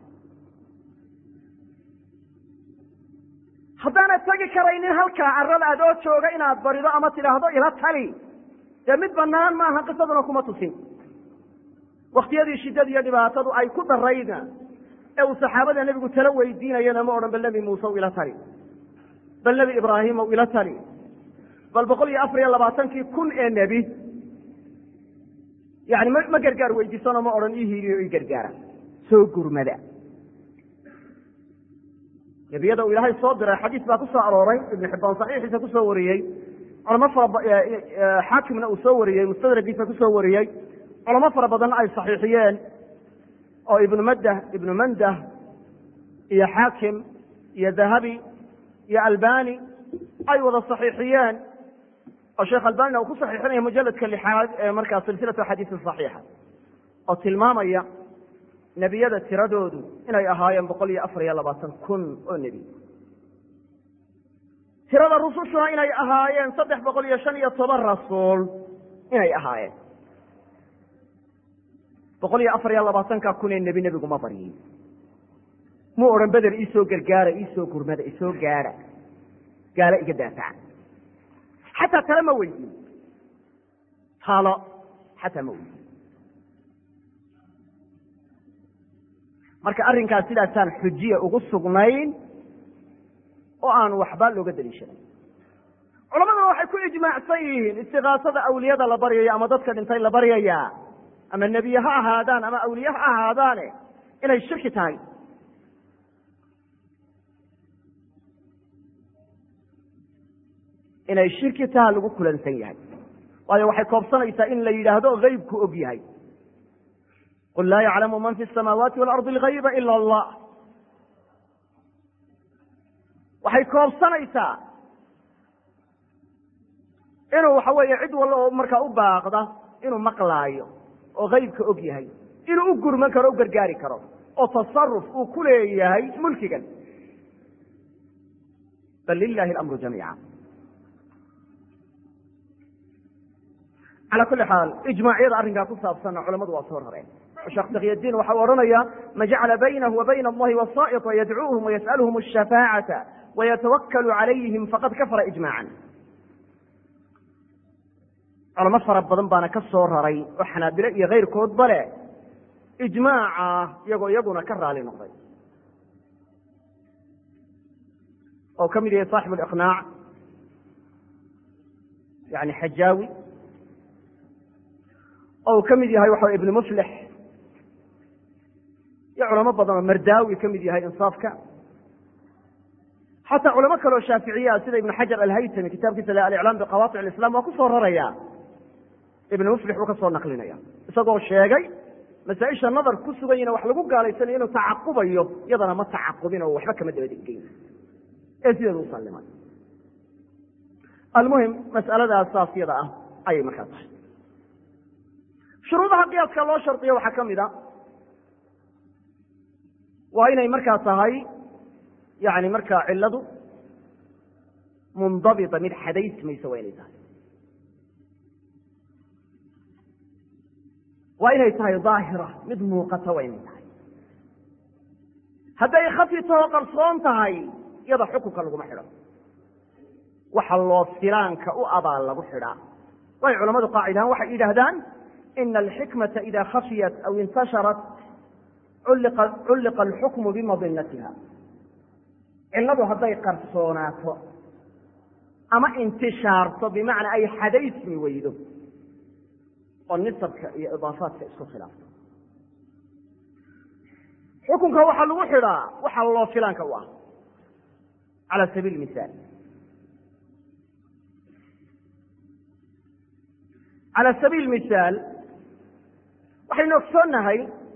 haddaanad tegi karaynin halkaa carrada adoo jooga inaad barido ama tidhaahdo ila tali dee mid banaan maaha qisaduna kuma tusin waktiyadii shiddada iyo dhibaatadu ay ku darayna ee uu saxaabada nebigu talo weydiinayana ma odhan bal nebi muuse ila tali bal nebi ibraahimow ila tali bal boqol iyo afar iyo labaatankii kun ee nebi yani ma ma gargaar weydiisano ma odhan ii hiiliyo ii gargaara soo gurmada nebiyada uu ilaahay soo diray xadiis baa ku soo arooray ibnu xibbaan saxiixiisa kusoo wariyey culamo fara xaakimna uu soo wariyey mustadrakiisa kusoo wariyey culamo fara badanna ay saxiixiyeen oo ibnu maddah ibnu mandah iyo xaakim iyo dahabi iyo albani ay wada saxiixiyeen oo sheekh albanina uu ku saxiixinaya mujaladka lixaad ee markaa silsilatu axaadiisi saxiixa oo tilmaamaya nebiyada tiradoodu inay ahaayeen boqol iyo afar iyo labaatan kun oo nebi tirada rusushuna inay ahaayeen saddex boqol iyo shan iyo toban rasuul inay ahaayeen boqol iyo afar iyo labaatanka kun ee nebi nebigu ma baryin muu odhan beder iisoo gargaara iisoo gurmada isoo gaara gaalo iga daafaca xataa tale ma weydiin talo xataa ma weydiin marka arrinkaas sidaasaan xujiya ugu sugnayn oo aan waxba looga daliishaday culamaduna waxay ku ijmaacsan yihiin istikaasada awliyada la baryayo ama dadka dhintay la baryayaa ama nebiye ha ahaadaan ama awliye ha ahaadaane inay shirki tahay inay shirki taha lagu kulansan yahay waayo waxay koobsanaysaa in la yidhaahdo haybku og yahay qul laa yaclamu man fi الsamaawaati walardi اlgayba ila allah waxay koobsanaysaa inuu waxa weeye cid walla oo markaa u baaqda inuu maqlaayo oo haybka og yahay inuu u gurman karo o u gargaari karo oo tasaruf uu ku leeyahay mulkigan bal lilahi اlamru jamiica calى kuli xaal ijmaacyada arrinkaa ku saabsanna culamadu waa soo rareen sheekh takyadiin waxa uu odhanaya man jacala baynahu wa bayna allahi wasaaئطa yadcuuhum wayas'aluhum الshafaacaةa wayatawakkalu calayhim faqad kafara ijmaacan culamo fara badan baana ka soo raray oo xanaabilo iyo kayrkoodba leh ijmaaca iyagoo iyaguna ka raali noqday oo ka mid yahay saaxibu liqnaac yani xajaawi oo uu ka mid yahay waxa ibnu muflix iyo culamo badan oo mardaawi ka mid yahay insaafka xataa culamo kale oo shaaficiya sida ibnu xajar alhaytami kitaabkiisa le aliclaam biqawatic alislam waa ku soo raraya ibnu muflix buu ka soo naqlinaya isagoo sheegay masaaisha nadar ku suganyina wax lagu gaalaysanayo inuu tacaqubayo iyadana ma tacaqubin oo waxba kama dabadegeyn ee sideedu u sallimay almuhim mas'aladaas saas yada ah ayay markaa tahay shuruudaha qiyaaska loo shardiyo waxaa ka mid a waa inay markaa tahay yani markaa ciladu mundabita mid xadaysmaysa waa inay tahay waa inay tahay daahira mid muuqata waa inay tahay hadday khafi taho qarsoon tahay iyada xukunka laguma xidho waxa loo filaanka u abaa lagu xidhaa way culamadu qaacidahaan waxay yidhaahdaan ina alxikmata ida khafiyat aw intasharat culliqa alxukmu bimadinatiha cilladu hadday qarsoonaato ama intishaarto bimacnaa ay xadaysmi weydo oo nisabka iyo idaafaadka isku khilaafto xukunka waxaa lagu xidhaa waxa loo filaanka u ah cala sabiil misaal cala sabiil misaal waxaynu ogsoonnahay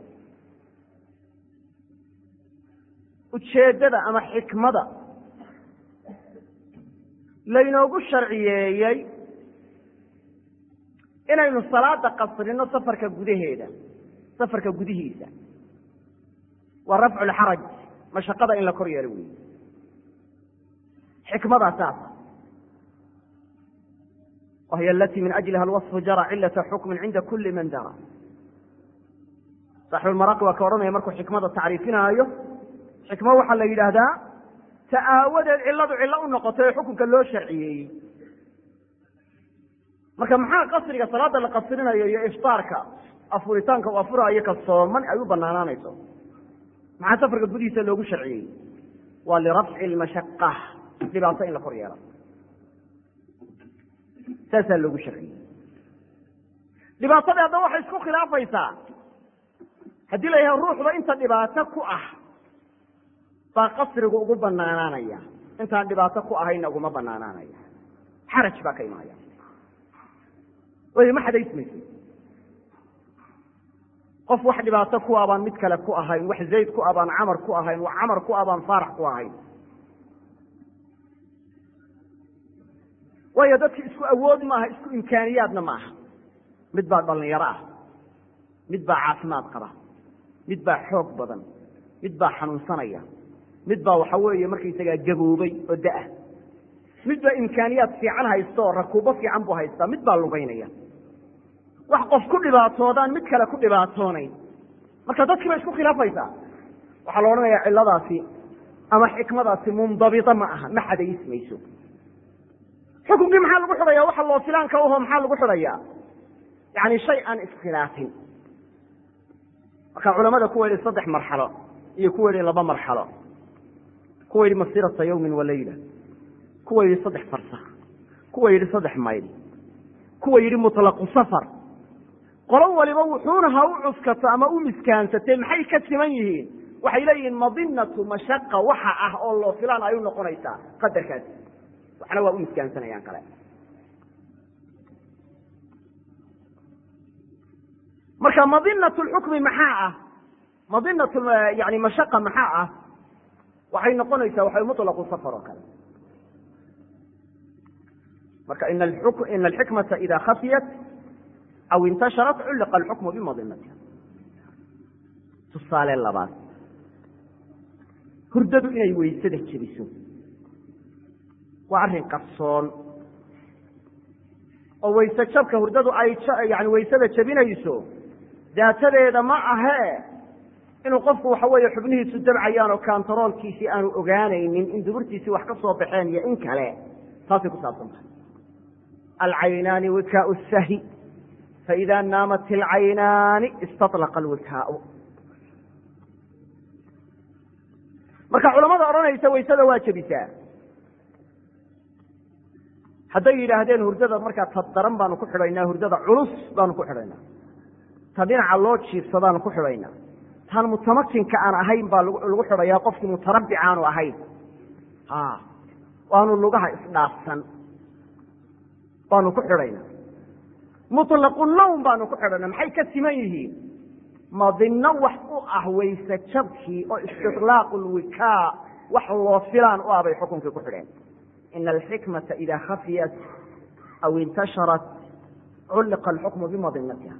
ujeeddada ama xikmada laynoogu sharciyeeyey inaynu salaada qasrino safarka gudaheeda safarka gudihiisa waa rafcu lxaraj mashaqada in la kor yeelo weyi xikmadaa saasa wahiy alati min ajliha alwaصfu jara cilata xukmin cinda kuli man dara saaxibulmaraqi waa ka odhanaya markuu xikmada tacriifinaayo xikmo waxaa la yidhaahdaa ta aawadeed cilladu cillo u noqotay oo xukunka loo sharciyeeyey marka maxaa qasriga salaada la qasrinayo iyo iftaarka afuritaanka u afuraayo ka sooman ay u banaanaanayso maxaa safarka gudihiisa loogu sharciyey waa lirafci lmashaqa dhibaato in la kor yeelo saasaa loogu sharciyey dhibaatadii haddaba waxay isku khilaafaysaa haddii la yahay ruuxda inta dhibaato ku ah baa qasrigu ugu banaanaanaya intaan dhibaato ku ahayna uguma banaanaanaya xaraj baa ka imanaya way ma xadaysmayso qof wax dhibaato ku abaan mid kale ku ahayn wax zayd ku abaan camar ku ahayn wax camar ku abaan faarax ku ahayn waayo dadka isku awood maaha isku imkaaniyaadna ma aha mid baa dhalinyaro ah mid baa caafimaad qaba mid baa xoog badan mid baa xanuunsanaya mid baa waxa weeye markaysagaa gaboobay oo da-ah mid baa imkaaniyaad fiican haysta oo rakuubo fiican buu haystaa mid baa lugaynaya wax qof ku dhibaatoodaan mid kale ku dhibaatoonayn marka dadkii bay isku khilaafaysaa waxaa la odhanayaa cilladaasi ama xikmadaasi mundabita ma aha ma xadaysmayso xukunkii maxaa lagu xidhaya waxa loo filaanka uho maxaa lagu xidhayaa yani shay aan iskhilaafin marka culamada kuwa yihi saddex marxalo iyo kuwa yihi laba marxalo kuwa yidhi masirata yawmin walayla kuwa yidhi saddex farsa kuwa yidhi saddex mayl kuwa yidhi mutlaqu safar qolo waliba wuxuuna ha u cuskato ama u miskaansatee maxay ka siman yihiin waxay leeyihiin madinatu mashaqa waxa ah oo loo filaan ay u noqonaysaa qadarkaasi waxna waa u miskaansanayaan kale marka madinat lxukmi maxaa ah madinat yani mashaqa maxaa ah waxay noqonaysaa waxa muطlaqu safar oo kale marka ina alxikmata ida khafiyat aw intasharat culliqa alxukmu bimadinatiha tusaale labaad hurdadu inay weysada jebiso waa arrin qarsoon oo wayse jabka hurdadu ay yani waysada jebinayso daatadeeda ma ahee inuu qofku waxa weeye xubnihiisu dabcayaan oo kantaroolkiisii aanu ogaanaynin in duburtiisii wax ka soo baxeen iyo in kale taasay ku saabsan tahay alcaynaani wikaau sahi faida naamat ilcaynaani istaطlaqa alwikaau marka culamada odhanaysa waysada waa jebisaa hadday yidhaahdeen hurdada markaa ta daran baanu ku xidhaynaa hurdada culus baanu ku xidhaynaa ta dhinaca loo jiifsadaanu ku xidhaynaa taan mutamakinka aan ahayn baa lagu xidhayaa qofkii mutarabbic aanu ahayn waanu lugaha isdhaafsan baanu ku xidhaynaa mutlaqu nawm baanu ku xidhaynaa maxay ka siman yihiin madinno wax u ah wayse jabkii oo istiطlaaqu lwikaa wax loo filaan u ah bay xukunkii ku xidheen ina alxikmata ida khafiyat aw intasharat culliqa alxukmu bimadinatiha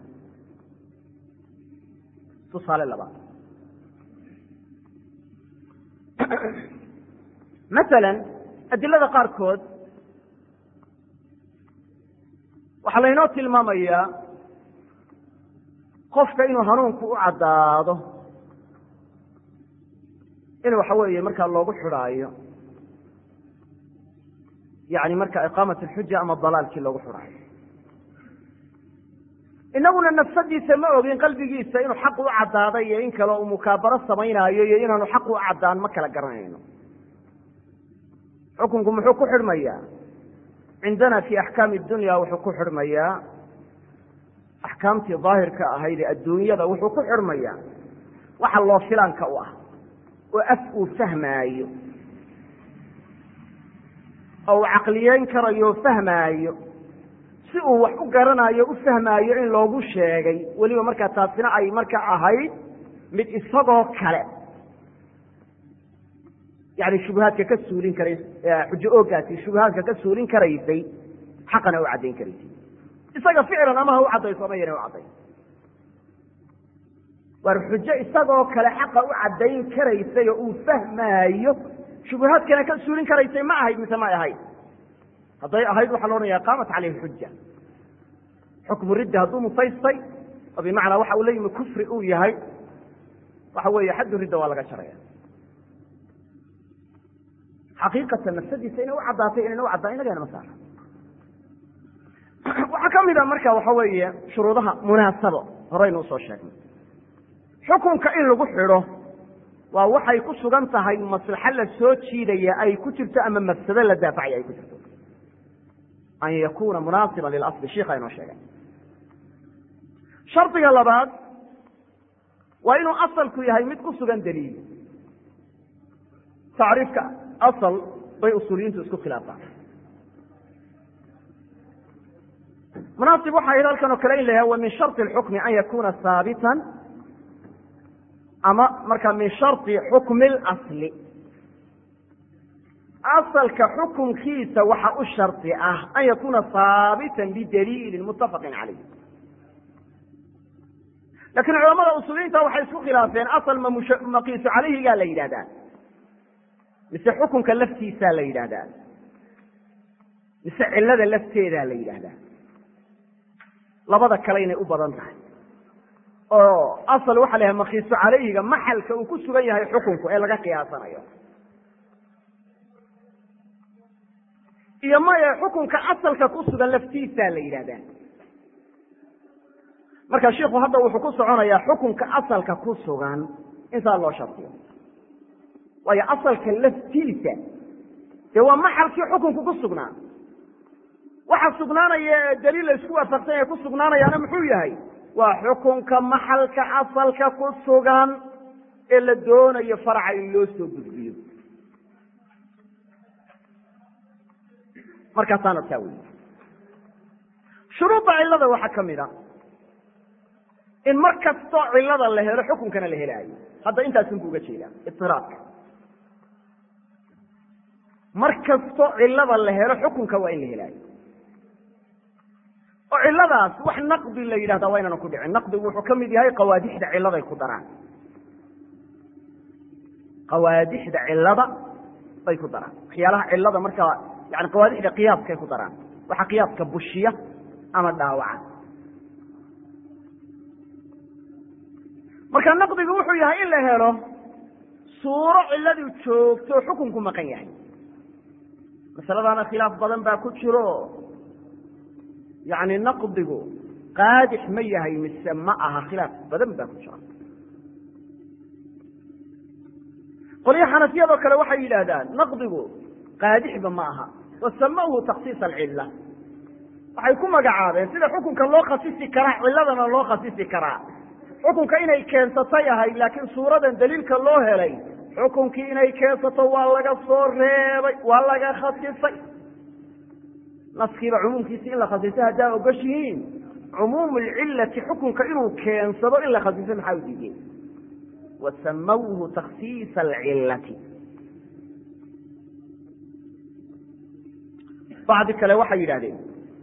tusaale labaad maala adilada qaarkood waxaa laynoo tilmaamayaa qofka inuu hanuunku u caddaado in waxa weeye markaa loogu xidhaayo yani marka iqaamat alxuja ama dalaalkii loogu xidhaayo inaguna nafsadiisa ma ogin qalbigiisa inuu xaq u caddaaday iyo in kale uu mukaabaro samaynaayo iyo inaanu xaq u caddaan ma kala garanayno xukunku muxuu ku xidhmayaa cindana fi axkaami dunya wuxuu ku xidhmayaa axkaamtii daahirka ahayd ee adduunyada wuxuu ku xidhmayaa waxa loo filaanka u ah oo af uu fahmaayo oo uu caqliyeyn karayo o fahmaayo si uu wax u garanayo u fahmaayo in loogu sheegay weliba markaa taasina ay marka ahayd mid isagoo kale yani shubuhaadka ka suulin karay xujo oogaasi shubuhaadka ka suulin karaysay xaqana u caddayn karaysay isaga ficlan ama ha u caddayso ama yana u caddayn war xujo isagoo kale xaqa u caddayn karaysay oo uu fahmaayo shubuhaadkana ka suulin karaysay ma ahayd mise may ahayd hadday ahayd waxaa la odhanaya qaamat caleyhi xuja xukmu ridda hadduu musaystay oo bimacnaa waxa uu la yimi kufri uu yahay waxa weeye xaddu ridda waa laga jaraya xaqiiqatan nafsadiisa inay u caddaatay inayna u caddaa inagana ma saara waxaa ka mid a marka waxa weeye shuruudaha munaasabo horeynu usoo sheegnay xukunka in lagu xidho waa waxay ku sugan tahay maslaxo la soo jiidaya ay ku jirto ama mafsado la daafacaya ay ku jirto an yakuna munaasiban lilasli shiikha inoo sheegay shardiga labaad waa inuu asalku yahay mid ku sugan daliil tacriifka asal bay usuuliyiintu isku khilaafaan munaasib waxa ahayd halkan oo kale in la yahay wa min sharطi اlxukmi an yakuna haabitan ama marka min sharطi xukmi اlasli asalka xukunkiisa waxa u shardi ah an yakuna haabitan bidaliili mutafaqin calayh lakin culamada usuuliyiinta waxay isku khilaafeen asal ma maqiisu calayhigaa la yidhahdaa mise xukunka laftiisaa la yidhahdaa mise cilada lafteedaa la yidhahdaa labada kale inay u badan tahay oo asal waxa la yahay makiisu calayhiga maxalka uu ku sugan yahay xukunku ee laga qiyaasanayo iyo maya xukunka asalka ku sugan laftiisaa la yidhahdaa marka shiiku hadda wuxuu ku soconayaa xukunka asalka ku sugan intaa loo shardiyo waayo asalka laftiisa dee waa maxalkii xukunku ku sugnaa waxa sugnaanaya ee daliil la isku waafaqsan yahay ku sugnaanayaana muxuu yahay waa xukunka maxalka asalka ku sugan ee la doonayo faraca in loo soo gudbiyo markaasaana taa wey shuruudda cilada waxaa ka mid a in mar kastoo cilada la helo xukunkana la helaayo hadda intaasun bu uga jeedaa itiraabka mar kastoo cilada la helo xukunka waa in la helaayo oo ciladaas wax naqdi la yidhahda waa inaan ku dhicin naqdigu wuxuu ka mid yahay qawaadixda ciladay ku daraan qawaadixda cilada bay ku daraan waxyaalaha cilada markaa yani qawaadixda qiyaaskay ku daraan waxa qiyaaska bushiya ama dhaawaca marka naqdigu wuxuu yahay in la helo suuro ciladu joogto o xukunku maqan yahay masaladaana khilaaf badan baa ku jiro yani naqdigu qaadix ma yahay mise ma aha khilaaf badan baa ku jira qolyo xanafiyadoo kale waxay yidhaahdaan naqdigu qaadixba ma aha wasamawhu taksiis alcilla waxay ku magacaabeen sida xukunka loo khasisi karaa ciladana loo khasisi karaa xukunka inay keensatay ahayd laakiin suuradan daliilka loo helay xukunkii inay keensato waa laga soo reebay waa laga khasisay naskiiba cumuumkiisi in la khasisay haddaa ogoshihiin cumuumu lcilati xukunka inuu keensado in la khasisay maxaa u diideen wasamawhu taksiisa alcilati bacdi kale waxay yidhahdeen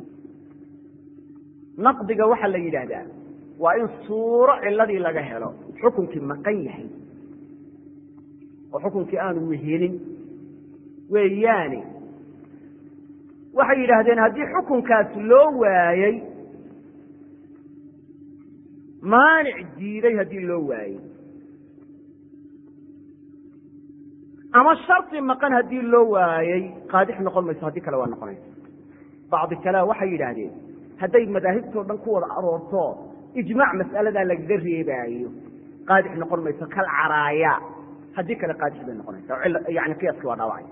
naqdiga waxaa la yidhaahdaa waa in suuro ciladii laga helo xukunkii maqan yahay oo xukunkii aanu wehelin weeyaane waxay yidhaahdeen haddii xukunkaas loo waayey maanic diiday haddii loo waayey ama shardi maqan haddii loo waayey qaadix noqon mayso haddii kale waa noqonaysa bacdi kalea waxay yidhaahdeen hadday madaahibtoo dhan ku wada aroorto ijmaac mas'aladaa lagaga reebaayo qaadix noqon mayso kal caraaya haddii kale qaadix bay noqonaysa yani qiyaaskii waa dhaawacay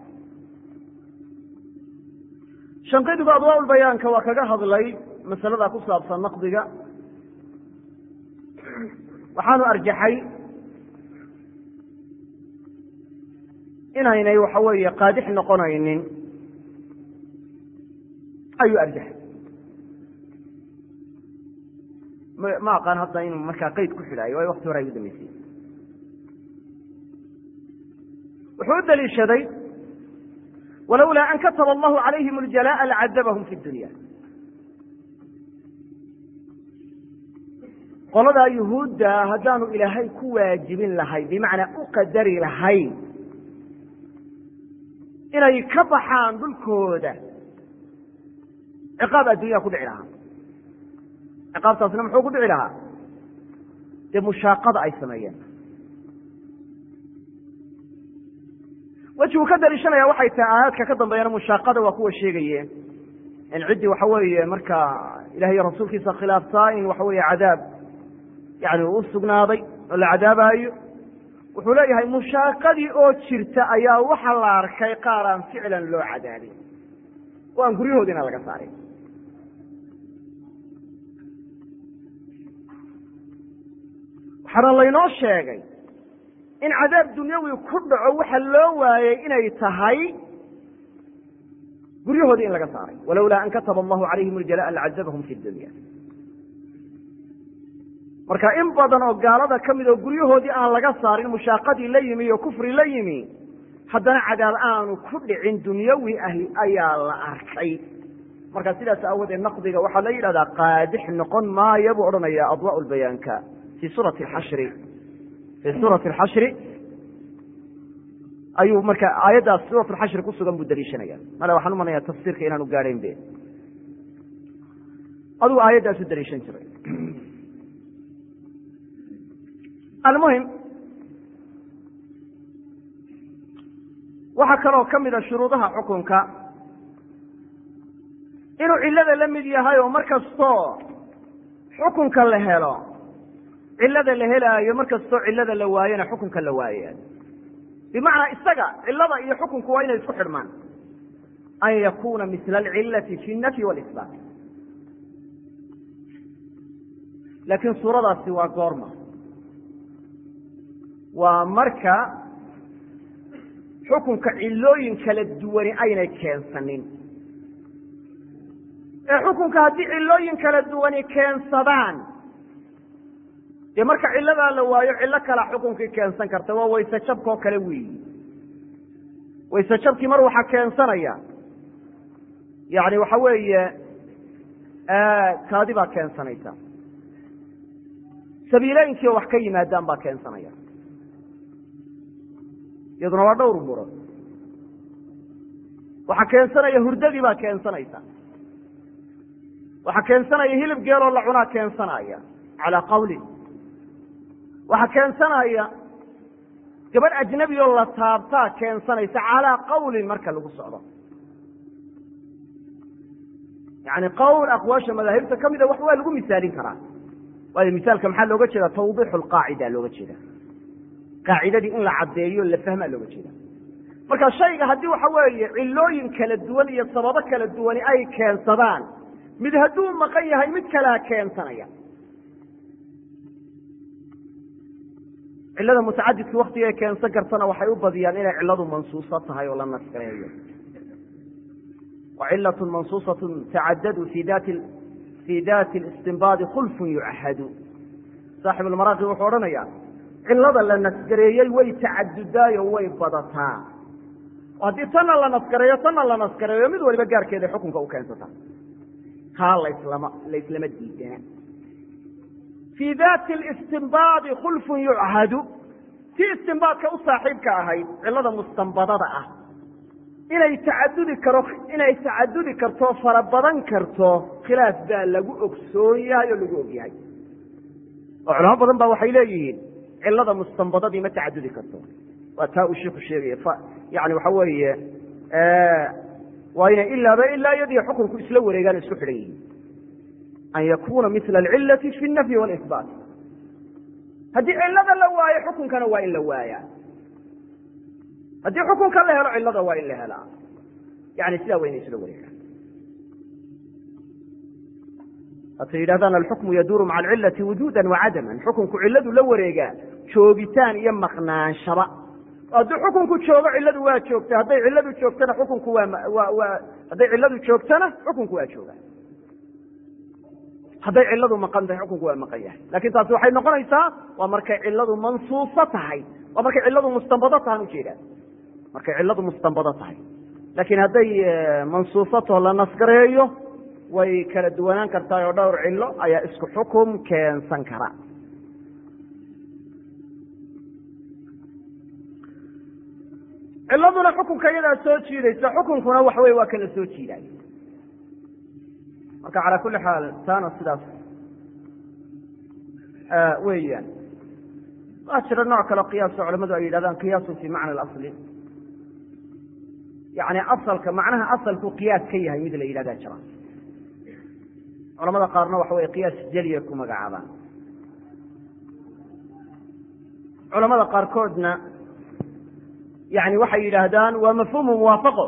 shanqidigu adwaaulbayaanka waa kaga hadlay masaladaa ku saabsan naqdiga waxaanu arjaxay inaynay waxa weeye qaadix noqonaynin ayuu arjaxay ma aqaan hadda inuu markaa qeyd ku xidhaayo waayo wakti hore ay u dambeysay wuxuu u daliishaday walowlaa an kataba allahu calayhim اljalaaءa lacadabahum fi dunya qoladaa yuhuudda haddaanu ilaahay ku waajibin lahayn bimacnaa u qadari lahayn inay ka baxaan dhulkooda ciqaab adduunyaa ku dhici lahaa ciqaabtaasna muxuu ku dhici lahaa dee mushaaqada ay sameeyeen wejigu ka daliishanaya waxay tahay aayaadka ka dambeeyana mushaaqada waa kuwa sheegayeen in ciddii waxa weeye markaa ilahay iyo rasuulkiisa khilaaftaa in waxa weeye cadaab yani uu u sugnaaday oo la cadaabaayo wuxuu leeyahay mushaaqadii oo jirta ayaa waxa la arkay qaar aan ficlan loo cadaabin oo aan guryahoodiina laga saarin waxaana laynoo sheegay in cadaab dunyawi ku dhaco waxa loo waayey inay tahay guryahoodii in laga saaray walowlaa an kataba allahu calayhim اljalaءa lacadabahum fi dunya marka in badan oo gaalada ka mid oo guryahoodii aan laga saarin mushaaqadii la yimi oo kufri la yimi haddana cadaab aanu ku dhicin dunyawi ahi ayaa la arkay marka sidaas aawadeed naqdiga waxaa la yidhahdaa qaadix noqon maaya buu odhanaya adwa bayaanka fi suurati xashri fii suurati alxashri ayuu marka aayaddaas suurat alxashri ku sugan buu daliishanaya male waxaan umanaya tafsiirka inaanu gaadhayn be adigu aayaddaas u daliishan jiray almuhim waxaa kaloo ka mida shuruudaha xukunka inuu cillada la mid yahay oo mar kastoo xukunka la helo cillada la helaayo mar kastoo cillada la waayona xukunka la waaya bimacnaa isaga cillada iyo xukunku waa inay isku xidhmaan an yakuna misla alcillati fi nafyi walisbaat laakiin suuradaasi waa goorma waa marka xukunka cillooyin kala duwani aynay keensanin ee xukunka haddii cillooyin kala duwani keensadaan dee marka cilladaa la waayo cillo kala xukunkii keensan karta waa wayse jabkoo kale weeyi wayse jabkii mar waxaa keensanaya yani waxa weeye kaadi baa keensanaysa sabiilooyinkii wax ka yimaadaan baa keensanaya iyaduna waa dhowr muro waxaa keensanaya hurdadii baa keensanaysa waxaa keensanaya hilib geeloo la cunaa keensanaya calaa qawlin waxaa keensanaya gabadh ajnabi oo la taabtaa keensanaysa calaa qawlin marka lagu socdo yani qowl aqwaasha madaahibta ka mida wax waa lagu misaalin karaa waayo misaalka maxaa looga jeeda tawdiixu lqaacida looga jeeda qaacidadii in la caddeeyo la fahmaa looga jeeda marka shayga haddii waxa weeye cilooyin kala duwan iyo sababo kala duwani ay keensadaan mid hadduu maqan yahay mid kalea keensanaya cilada mutacadidka waktigay keensan kartana waxay u badiyaan inay ciladu mansuuso tahay oo la naskareeyo وcilaة mansuusaة tacadadu fi dati اstinbaadi khulfun yucahadu saaxib اlmaraaqi wuxuu odhanaya cilada la nasgareeyey way tacadudaayo way badataa haddii tanna la naskareeyo tanna la naskareeyo mid waliba gaarkeeda xukunka u keensata taa laslama laislama diidana fii dati اstinbaadi khulfun yuchadu tii istinbaadka u saaxiibka ahayd cilada mustanbadada ah inay tacadudi karo inay tacadudi karto fara badan karto khilaaf baa lagu ogsoon yahay oo lagu og yahay oo culamo badan ba waxay leeyihiin cilada mustanbadadii ma tacadudi karto waa taa uu shiku sheegaya yani waxa weeye waa inay ilaaba ilaa iyadiyo xukunku isla wareegaan isku xidhan yihiin an yakuna mila alcilati fi nafyi walisbaat haddii cilada la waayo xukunkana waa in la waayaa haddii xukunka la helo cilada waa in la helaa yani sidaa waa inay isla wareegaan hatay yidhahdaan alxukmu yaduuru maca alcilati wujuuda wacadaman xukunku ciladu la wareegaa joogitaan iyo maqnaanshaba haddii xukunku joogo ciladu waa joogta hadday ciladu joogtana xukunku waa waa hadday ciladu joogtana xukunku waa jooga hadday ciladu maqan tahay xukunku waa maqan yahay lakin taasi waxay noqonaysaa waa markay ciladu mansuuso tahay waa markay ciladu mustanbado tahan ujeedaan markay ciladu mustanbado tahay laakiin hadday mansuusato la nasgareeyo way kala duwanaan kartaa oo dhowr cilo ayaa isku xukum keensan kara ciladuna xukunka iyadaa soo jiidaysa xukunkuna waxa wey waa kala soo jiidaay marka calaa kuli xaal taana sidaas weeyaan waa jira nooc kale qiyaaso culamadu ay yidhahdaan qiyaasun fi macna alasli yani asalka macnaha asalku qiyaas ka yahay mid la yidhahdaa jira culamada qaarna waxa wey qiyaas jeliya ku magacaabaan culamada qaarkoodna yani waxay yidhaahdaan waa mafhuumu muwaafaqo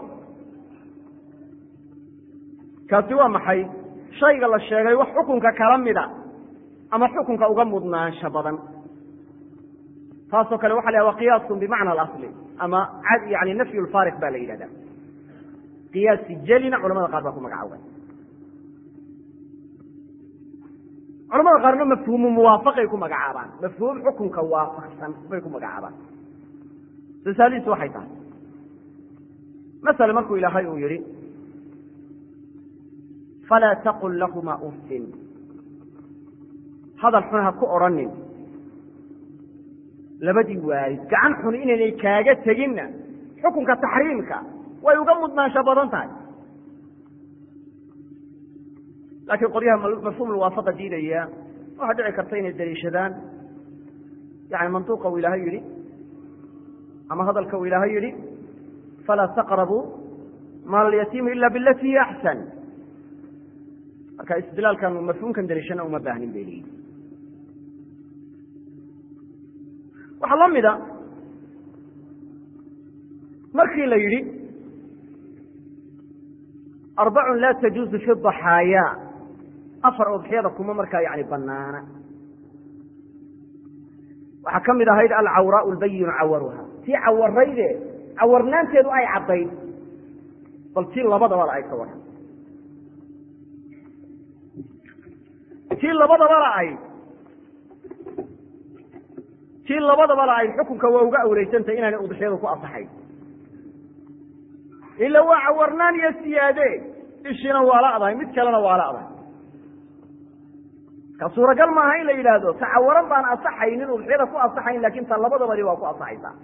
kaasi waa maxay shayga la sheegay wax xukunka kala mida ama xukunka uga mudnaansho badan taasoo kale waxa la yhah wa qiyaasun bimacna alasli ama yani nafyu lfaariq ba la yidhahda qiyaasi jelina culamada qaar baa ku magacaabay culamada qaarna mafhuumu muwaafaqay ku magacaabaan mafhuum xukunka waafaqsan bay ku magacaabaan tusaalihiisu waxay tahay masale markuu ilaahay uu yihi falaa taqul lahuma ufin hadal xun ha ku odrhanin labadii waalid gacan xun inaynay kaaga teginna xukunka taxriimka way uga mudnaansho badan tahay laakiin qoryaha mafhuum muwaafaqa diidaya waxaa dhici karta inay daliishadaan yani mantuuqa uu ilaahay yidhi ama hadalka uu ilaahay yidhi falaa taqrabuu maal alyatiimi ila bilati hiya axsan marka istidlaalkan mafhuumkan daliishana uma baahnin bay leeyihin waxaa la mida markii la yidhi arbacun laa tajuuzu fi daxaaya afar udxiyada kuma markaa yani banaana waxaa ka mid ahayd alcawraau lbayinu cawaruha tii cawarayde cawarnaanteedu ay caddayd bal tii labadabala ay ka waran tii labadaba laahayd tii labadaba laahayd xukunka waa uga awreysantay inaanay udxiyadu ku asaxayn ila waa cawarnaan iyo siyaade ishiina waa la'dahay mid kalena waa la'dahay ka suuragal maaha in la yidhaahdo tacawaran baan asaxaynin udxiyada ku asaxayn lakin ta labadabadi waa ku asaxaysaa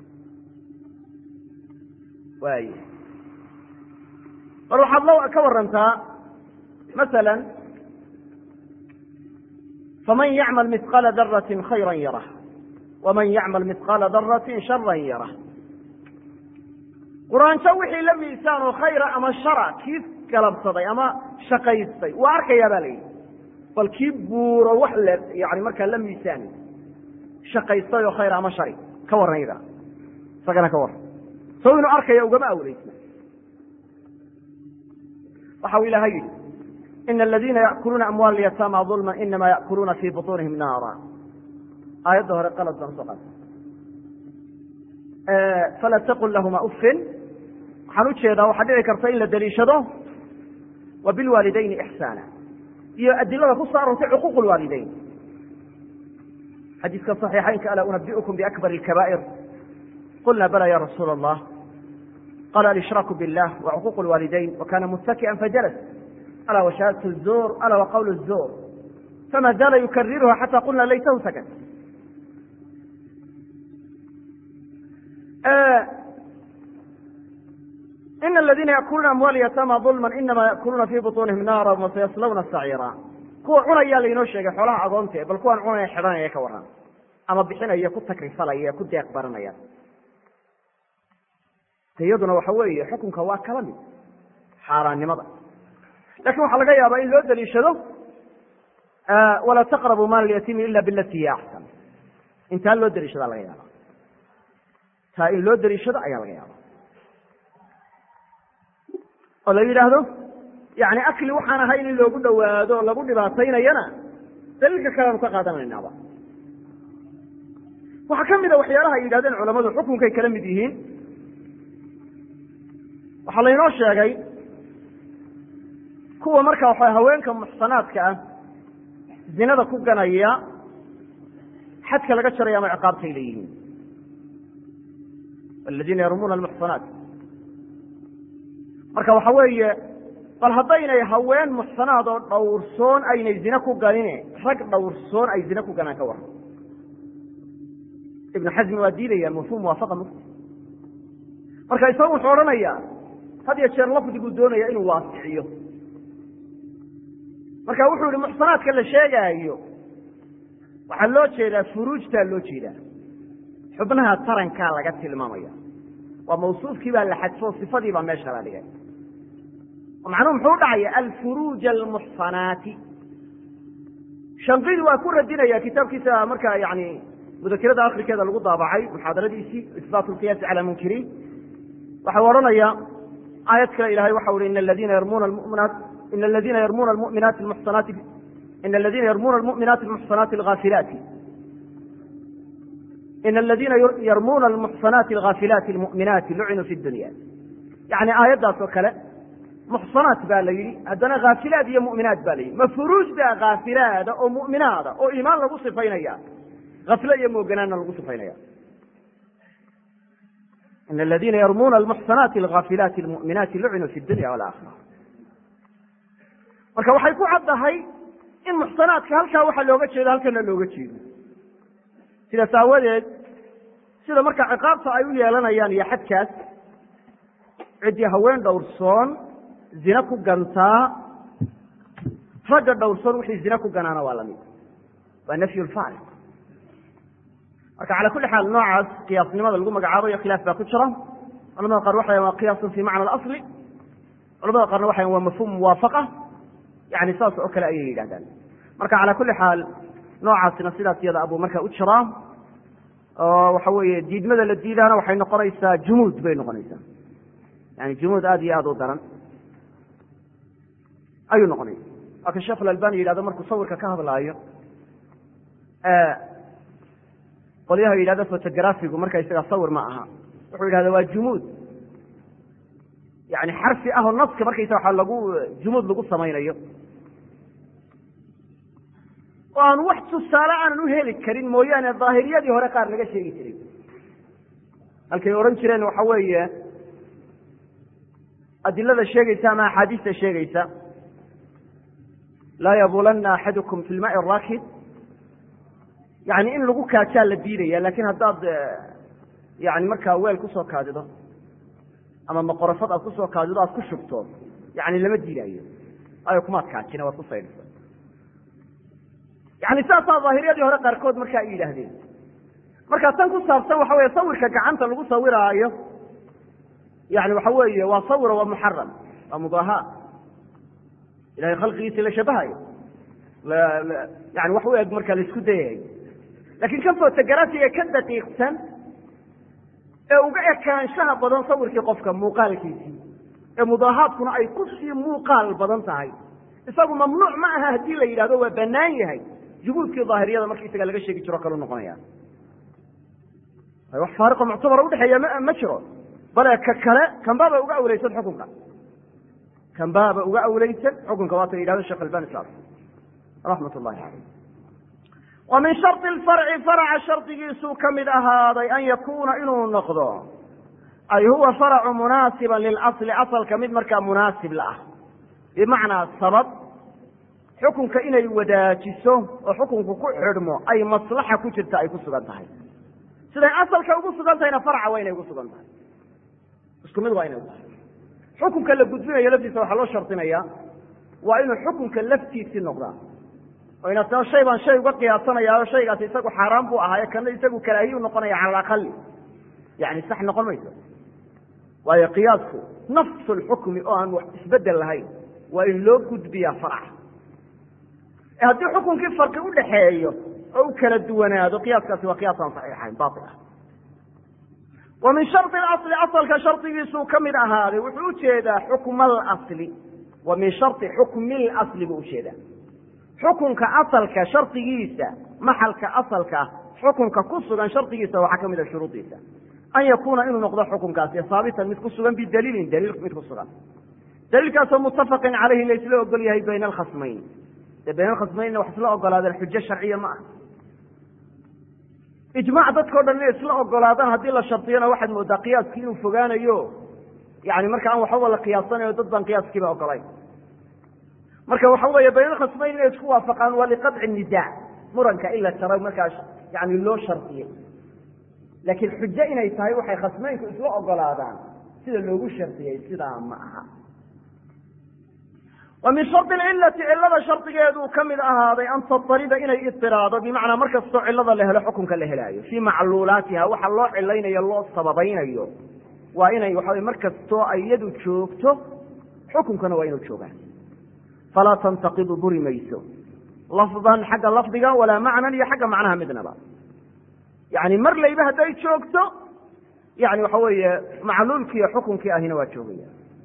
waay bal waxaad la ka warantaa masala faman yacmal mihqaala darati khayra yarah waman yacmal mihqaala darati shara yarah quraanjo wixii la miisaan oo khayra ama shara kii galabsaday ama shaqaystay waa arkayaa ba la yidhi bal kii buuro wax le yani markaa la miisaani shaqaystay oo khayra ama shari ka warran yada isagana ka warran sow inuu arkaya ugama awleysna waxa uu ilaahay yidhi ina aladiina yaأkuluuna amwaal yataama ظulma inama yaأkuluuna fi buطunihim naara aayadda hore qalad baan usoo qaatay fala taqul lahuma ufin waxaan ujeedaa waxaa dhici karta in la deliishado wa bilwaalidayni ixsaana iyo adilada ku soo arortay cuquuq lwaalidayn xadiiska صaxiixaynka alaa unabi'ukum biakbar اlkabaa'ir qulna bala ya rasuula allah qala alishraku biاllah wacuquuq اlwaalidayn wakana mutaki'an fajalas alaa washahaadة الzur alaa waqawl الzur fama zaala yukariruha xata qulna laytahu sakat ina aladina yaأkuluuna amwaal yatama ظulma inama yaأkuluuna fi buطunihim naara wasayaslawna saciira kuwa cunayaa laynoo sheegay xoolaha agoonte bal kuwaan cunaya xidhanaya ka waran ama bixinaya ku takrifalaya ku deeq baranaya de iyaduna waxa weeye xukunka waa kala mid xaaraannimada lakin waxaa laga yaabaa in loo daliishado walaa taqrabu maal alyatiimi ila bilati hiya axsan intaa loo daliishada laga yaaba taa in loo daliishado ayaa laga yaaba oo la yidhaahdo yani akli waxaan ahayn in loogu dhawaado o lagu dhibaataynayana daliilka kale anu ka qaadanaynaaba waxaa ka mid a waxyaalaha ay yidhahdeen culamadu xukunkay kala mid yihiin waxaa laynoo sheegay kuwa marka waxa haweenka muxsanaadka ah zinada ku ganaya xadka laga jaraya ama ciqaabtay leeyihiin aladiina yarumuuna almuxsanaat marka waxa weeye bal haddaynay haween muxsanaad oo dhowrsoon aynay zine ku ganine rag dhowrsoon ay zine ku ganaan ka waran ibnu xasmi waa diidaya mafhum muwaafaqa mufti marka isagu wuxuu odhanayaa had iyo jeer lafdiguu doonaya inuu waasiciyo marka wuxuu yihi muxsanaadka la sheegaayo waxaa loo jeedaa furuujtaa loo jeedaa xubnaha tarankaa laga tilmaamaya waa mawsuufkii baa la xadfo sifadii baa meesha la dhigay macnuhu muxuu dhacaya alfuruuj almuxsanaati shanqidi waa ku radinaya kitaabkiisa marka yani mudakirada akrikeeda lagu daabacay muxaadaradiisii isbaat lqiyaasi cala munkiriin waxau odhanaya aayad kale ilahay waxau hi ina ladina yarmuna muminaat ina aladina yarmuna muminaati muxsanaati ina aladina yarmuna almu'minaati almuxsanaati algaafilaati ina aladina yarmuna almuxsanaati alghaafilaati almu'minaati lucinuu fi dunya yani aayaddaas oo kale muxsanaat baa la yidhi haddana khaafilaad iyo mu'minaat ba la yidhi ma furuujda khaafilaada oo mu'minaada oo iimaan lagu sifaynaya afle iyo mooganaanna lagu sifaynaya in aladina yarmuna almuxsanaati alghaafilaati almu'minaati lucinuu fi dunya walaakira marka waxay ku caddahay in muxsanaadka halkaa waxaa looga jeedo halkana looga jeedo sidaas aawadeed sida marka ciqaabta ay u yeelanayaan iyo xadkaas ciddii haween dhowrsoon zine ku gantaa ragga dhowrsoon wixii zine ku ganaana waa lamid waa nafyu lfaariq marka cala kuli xaal noocaas qiyaasnimada lagu magacaabayo khilaaf baa ku jira culamada qaar waxay waa qiyaasun fi macna alasli culamada qaarna waxay waa mafhum muwaafaqa yani saas oo kale ayay yidhahdaan marka cala kuli xaal noocaasina sidaas iyada abuu marka u jiraa oo waxa weeye diidmada la diidaana waxay noqonaysaa jumuud bay noqonaysaa yani jumuud aada iyo aada u daran ayuu noqonaya waa ka sheekh alalbani yidhahdo markuu sawirka ka hadlaayo qolyaha yidhahdo fotografigu marka isaga sawir ma aha wuxuu yidhahda waa jumuud yani xarfi ah oo naska markaysa waa lagu jumuud lagu samaynayo oo aan wax tusaale aanan u heli karin mooyaane daahiriyadii hore qaar laga sheegi jiray halkay odhan jireen waxa weeye adilada sheegaysa ama axaadiista sheegaysa laa yabulanna axadukum fi lmaai raakid yani in lagu kaajaa la diidaya lakin haddaad yani markaa weel kusoo kaadido ama maqorafad aad kusoo kaadido aad ku shubto yani lama diidayo ayo kumaad kaajina waad ku saydhisa yani saasaa daahiriyadii hore qaarkood marka ay yidhaahdeen marka tan ku saabsan waxa weye sawirka gacanta lagu sawiraayo yani waxa weeye waa sawiro waa muxaram waa mudaaha ilahay khalqigiisi la shabahayo yani wax u eg marka la isku dayayo lakin kan fotografiga ka daqiiqsan ee uga ekaanshaha badan sawirkii qofka muuqaalkiisii ee mudaahaadkuna ay kusii muuqaal badan tahay isagu mamnuuc ma aha haddii la yidhahdo waa banaan yahay juhuudkii daahiriyada marka isaga laga sheegi jiro kalu noqonaya wax faariqo muctabara udhexeeya ma ma jiro bale ka kale kanbaaba uga awleysan xukunka kanbaaba uga awleysan xukunka waata yidhahdo sheekh albani sal raxmat ullahi caleyh wa min shardi lfarci farca shardigiisuu ka mid ahaaday an yakuuna inuu noqdo ay huwa faracu munaasiban lilasli asalka mid markaa munaasib la ah bimacnaa sabab xukunka inay wadaajiso oo xukunku ku xidhmo ay maslaxa ku jirta ay ku sugan tahay siday asalka ugu sugan tahayna farca waa inay ugu sugan tahay isku mid waa inay tahay xukunka la gudbinayo laftiisa waxaa loo shardinaya waa inuu xukunka laftiisii noqdaa oo inaad taa shay baan shay uga qiyaasanaya oo shaygaasi isagu xaaraan buu ahaaye kana isagu karaahiyu noqonaya cala alaqali yani sax noqon mayso waayo qiyaasku nafsu lxukmi oo aan wax isbedel lahayn waa in loo gudbiyaa farca haddii xukunkii farqi udhaxeeyo oo u kala duwanaado qiyaaskaasi waa qiyaas aan saxiixayn bail ah wa min shardi asli asalka shardigiisuu ka mid ahaaday wuxuu ujeedaa xukma alasli wa min shardi xukmi lasli buu ujeedaa xukunka asalka shardigiisa maxalka asalka xukunka ku sugan shardigiisa waxaa kamid a shuruudiisa an yakuuna inuu noqdo xukunkaasi haabitan mid ku sugan bidaliilin daliil mid ku sugan daliilkaasoo muttafaqin caleyhi la isla ogol yahay bayna alkhasmayn dee bayna alkhasmaynna wax isla ogolaadeen xujo sharciya ma ah ijmaac dadkao dhan inay isla ogolaadaan haddii la shardiyona waxaad moodaa qiyaaskii inuu fogaanayo yani marka aan waxbaba la qiyaasanayo dad baan qiyaaskiiba ogolayn marka waxa weeye bayna alkhasmayn inay isku waafaqaan waa liqadci nidaac muranka in la jaro markaa yani loo shardiyey laakiin xujo inay tahay waxay khasmaynku isla ogolaadaan sida loogu shardiyey sidaa ma aha wa min shardi lcilati cilada shardigeeduu ka mid ahaaday an tatarida inay idiraado bimacnaa mar kastoo cilada la helo xukunka la helaayo fii macluulaatiha waxa loo cilaynayo loo sababaynayo waa inay waxa mar kastoo ay iyadu joogto xukunkana waa inuu joogaan falaa tantaqidu buri mayso lafdan xagga lafdiga walaa macnan iyo xagga macnaha midnaba yani mar layba hadday joogto yani waxa weeye macluulkiiyo xukunkii ahina waa joogaya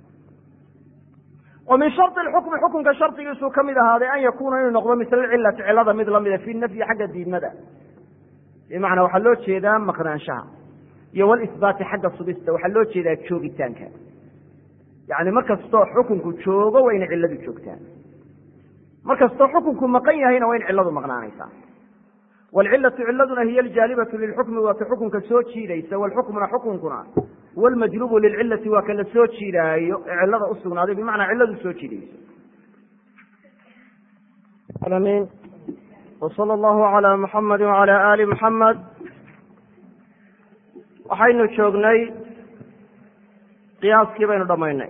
wa min shardi lxukmi xukunka shardigiisuu ka mid ahaaday an yakuuna inuu noqdo misla cilati cilada mid lamida fi nafyi xagga diidmada bimacnaa waxaa loo jeedaa maqnaanshaha iyo walisbaati xagga sugista waxaa loo jeedaa joogitaanka yani mar kastoo xukunku joogo waa inay ciladu joogtaan mar kastoo xukunku maqan yahayna waa in ciladu maqnaanaysaa wlcilatu ciladuna hiy aljaalibatu lilxukmi waa ka xukunka soo jiidaysa wlxukmuna xukunkuna wlmajlubu lilcilati waa ka la soo jiidaayo ee cilada usugnaaday bimacnaa ciladu soo jiidayso alamin wsala allahu calaa muxamadi wacala aali muxamed waxaynu joognay qiyaaskii baynu dhammaynay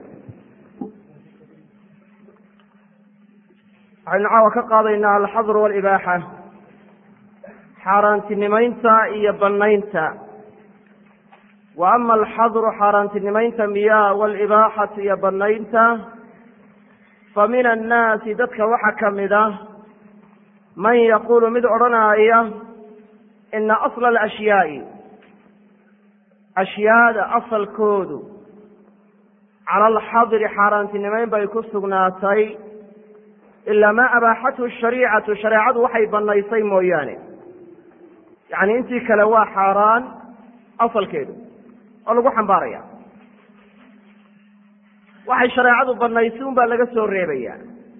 waxaynu caawa ka qaadaynaa alxadru walibaaxa xaaraantinimaynta iyo banaynta wa ama alxadru xaaraantinimaynta miyaa walibaaxatu iyo banaynta fa min annaasi dadka waxaa ka mid a man yaquulu mid odhanaya ina asla alashyaai ashyaada asalkoodu cala alxadri xaaraantinimayn bay ku sugnaatay ilaa maa abaaxathu shariicatu shareecadu waxay banaysay mooyaane yacni intii kale waa xaaraan asalkeedu oo lagu xambaaraya waxay shareecadu banaysay un baa laga soo reebaya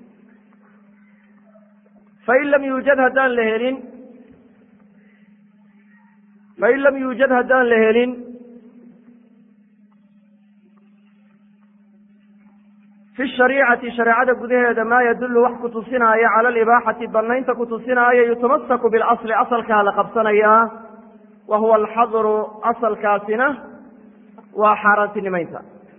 fain lam yuujad haddaan la helin fain lam yuujad haddaan la helin fi shariicati shareecada gudaheeda maa yadullu wax kutusinaayo cala alibaaxati banaynta kutusinaayo yutamasaku bilasli asalkaa la qabsanayaa wa huwa alxadru asalkaasina waa xaaraantinimaynta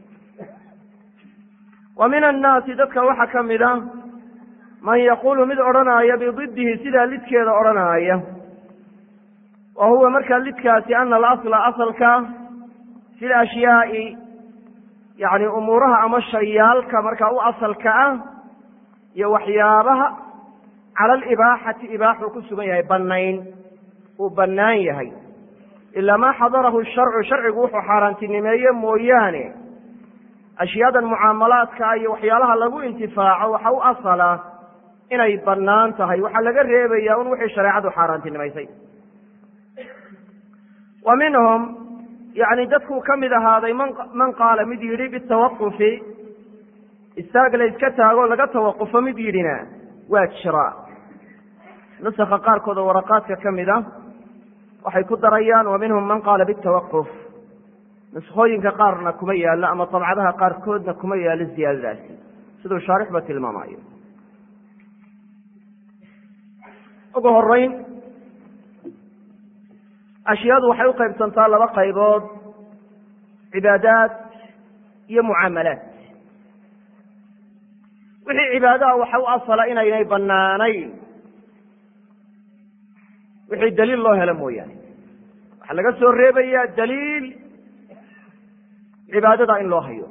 wa min annaasi dadka waxaa ka mid a man yaquulu mid odhanaya bididihi sidaa lidkeeda odhanaya wa huwa markaa lidkaasi ana alasla asalka fi lashyaai yacni umuuraha ama shayaalka markaa u asalka ah iyo waxyaabaha cala alibaaxati ibaaxuu ku sugan yahay banayn uu bannaan yahay ilaa maa xadarahu sharcu sharcigu wuxuu xaaraantinimeeye mooyaane ashyaadan mucaamalaadka iyo waxyaalaha lagu intifaaco waxa u asala inay bannaan tahay waxaa laga reebaya un wixii shareecadu xaaraantinimaysay wa minhum yani dadkuu ka mid ahaaday man man qaala mid yidhi bitawaqufi istaag la iska taagoo laga tawaqufo mid yidhina waa jira nusakha qaarkood oo waraqaadka ka mid a waxay ku darayaan wa minhum man qaala bitawaquf nuskooyinka qaarna kuma yaallo ama dabcadaha qaarkoodna kuma yaallo ziyaadadaasi siduu shaarixba tilmaamayo ugu horeyn ashyaadu waxay u qaybsantaa laba qaybood cibaadaad iyo mucaamalaad wixii cibaadaha waxa u asala inaynay banaanayn wixii daliil loo helo mooyaane waxaa laga soo reebayaa daliil cibaadada in loo hayo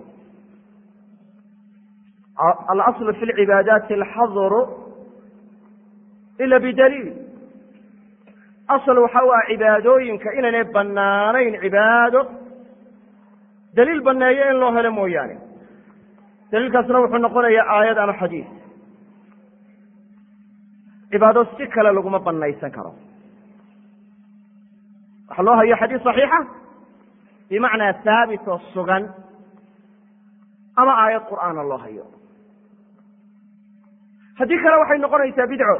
alaslu fi lcibaadaati alxadru ila bidaliil asal waxa u ah cibaadooyinka inaynay banaanayn cibaado daliil baneeyo in loo helo mooyaane daliilkaasna wuxuu noqonayaa aayad ama xadiis cibaado si kale laguma banaysan karo waxaa loo hayo xadiis saxiixa bimacnaa haabit oo sugan ama aayad qur'aana loo hayo haddii kale waxay noqonaysaa bidco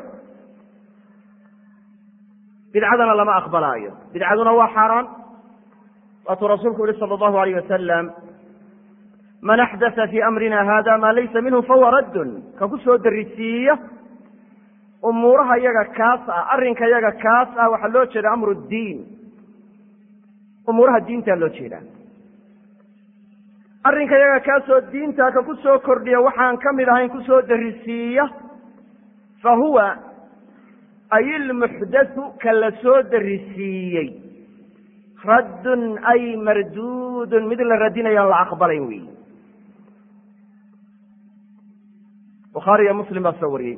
bidcadana lama aqbalaayo bidcaduna waa xaaraan waatuu rasuulku yihi sala allahu alayh wasalam man axdatha fii amrina hada maa laysa minhu fahuwa raddun ka ku soo darisiiya umuuraha yaga kaas ah arrinka yaga kaas ah waxaa loo jeeda amru ddiin umuuraha diintaa loo jeedaa arrinka yaga kaasoo diintaa ka ku soo kordhiya waxaan ka mid ahayn kusoo darisiiya fa huwa ay ilmuxdathu ka la soo darisiiyey raddun ay marduudun mid la radinayaan la aqbalayn weyi bukhaari iyo muslim baa soo wariyey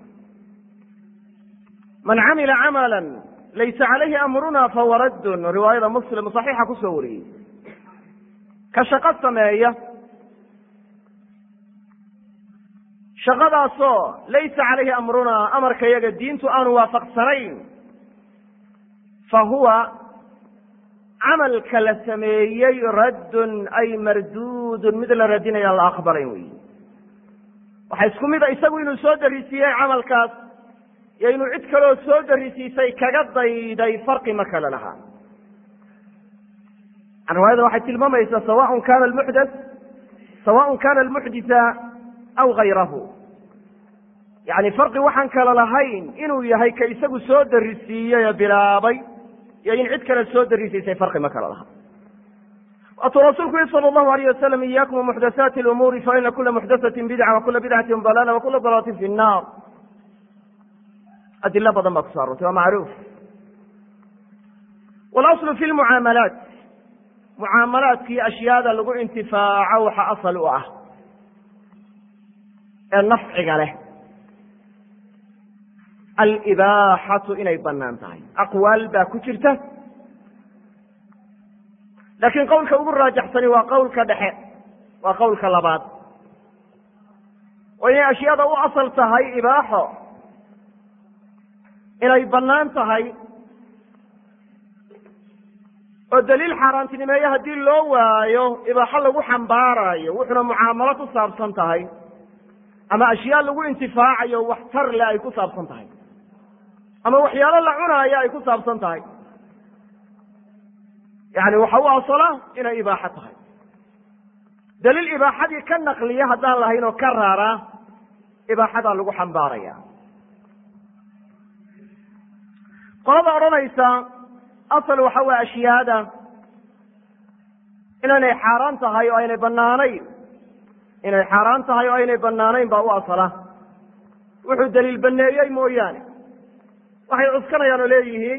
man camila camala laysa calayhi amruna fahuwa raddun riwaayada muslim saxiixa ku soo wariyey ka shaqo sameeya shaqadaasoo laysa calayhi amrunaa amarka yaga diintu aanu waafaqsanayn fa huwa camalka la sameeyey raddun ay marduudun mid la radinayaan la aqbalayn wey waxaa isku mida isagu inuu soo darisiiyey camalkaas iyo inuu cid kaloo soo darisiisay kaga dayday farqi ma kale lahaa riwaayada waxay tilmaamaysaa sawaء kana muxdaث sawaء kana almuxditha aw gayrahu yani farqi waxaan kala lahayn inuu yahay ka isagu soo darisiiyey ee bilaabay iyo in cid kale soo darisiisay farqi ma kala laha waatuu rasuulku yihi salى اllahu alayh wasalam iyakum muxdathaati اlumuuri faina kula muxdathaةi bidca wakula bidcati dalaala wakula dalalatin fi الnar adilo badan baa kuso arortay waa macruuf wاlaslu fi lmucaamalaat mucaamalaadkii ashyaada lagu intifaaco waxa asal u ah ee nafciga leh alibaaxatu inay banaan tahay aqwaal baa ku jirta laakiin qowlka ugu raajaxsani waa qowlka dhexe waa qowlka labaad oo inay ashyaada u asal tahay ibaaxo inay bannaan tahay oo daliil xaaraantinimeeye haddii loo waayo ibaaxo lagu xambaarayo wuxuna mucaamalo ku saabsan tahay ama ashyaa lagu intifaacayo wax tar le ay ku saabsan tahay ama waxyaalo la cunaayo ay ku saabsan tahay yani waxa u asala inay ibaaxo tahay daliil ibaaxadii ka naqliya haddaan lahayn oo ka raaraa ibaaxadaa lagu xambaaraya qolada odhanaysa asal waxa weye ashyaada inaynay xaaraan tahay oo aynay banaanayn inay xaaraan tahay oo aynay banaanayn baa u asala wuxuu daliil baneeyey mooyaane waxay cuskanayaan oo leeyihiin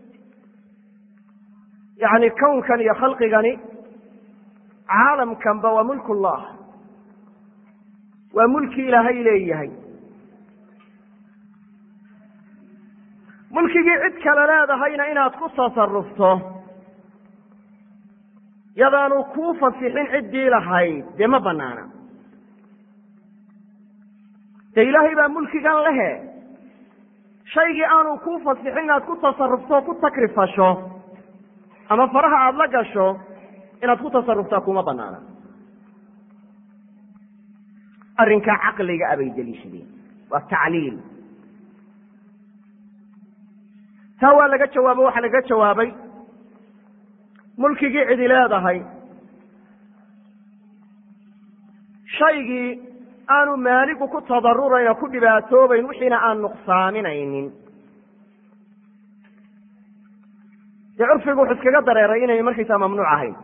yani kownkan iyo khalqigani caalamkanba waa mulk ullah waa mulki ilaahay leeyahay mulkigii cid kale leedahayna inaad ku tasarufto yadaanu kuu fasixin ciddii lahayd dee ma banaana dee ilaahay baa mulkigan lehe shaygii aanu kuu fasixin inaad ku tasarufto ku takrifasho ama faraha aada la gasho inaad ku tasaruftaa kuma banaana arrinkaa caqliga abay deliishadeen waa tacliil taa waa laga jawaabo waxaa laga jawaabay mulkigii cidi leedahay shaygii aanu maaligu ku tadarurayn oo ku dhibaatoobayn wixiina aan nuqsaaminaynin dee curfigu wuxuu iskaga dareeray inay markaysaa mamnuuc ahayn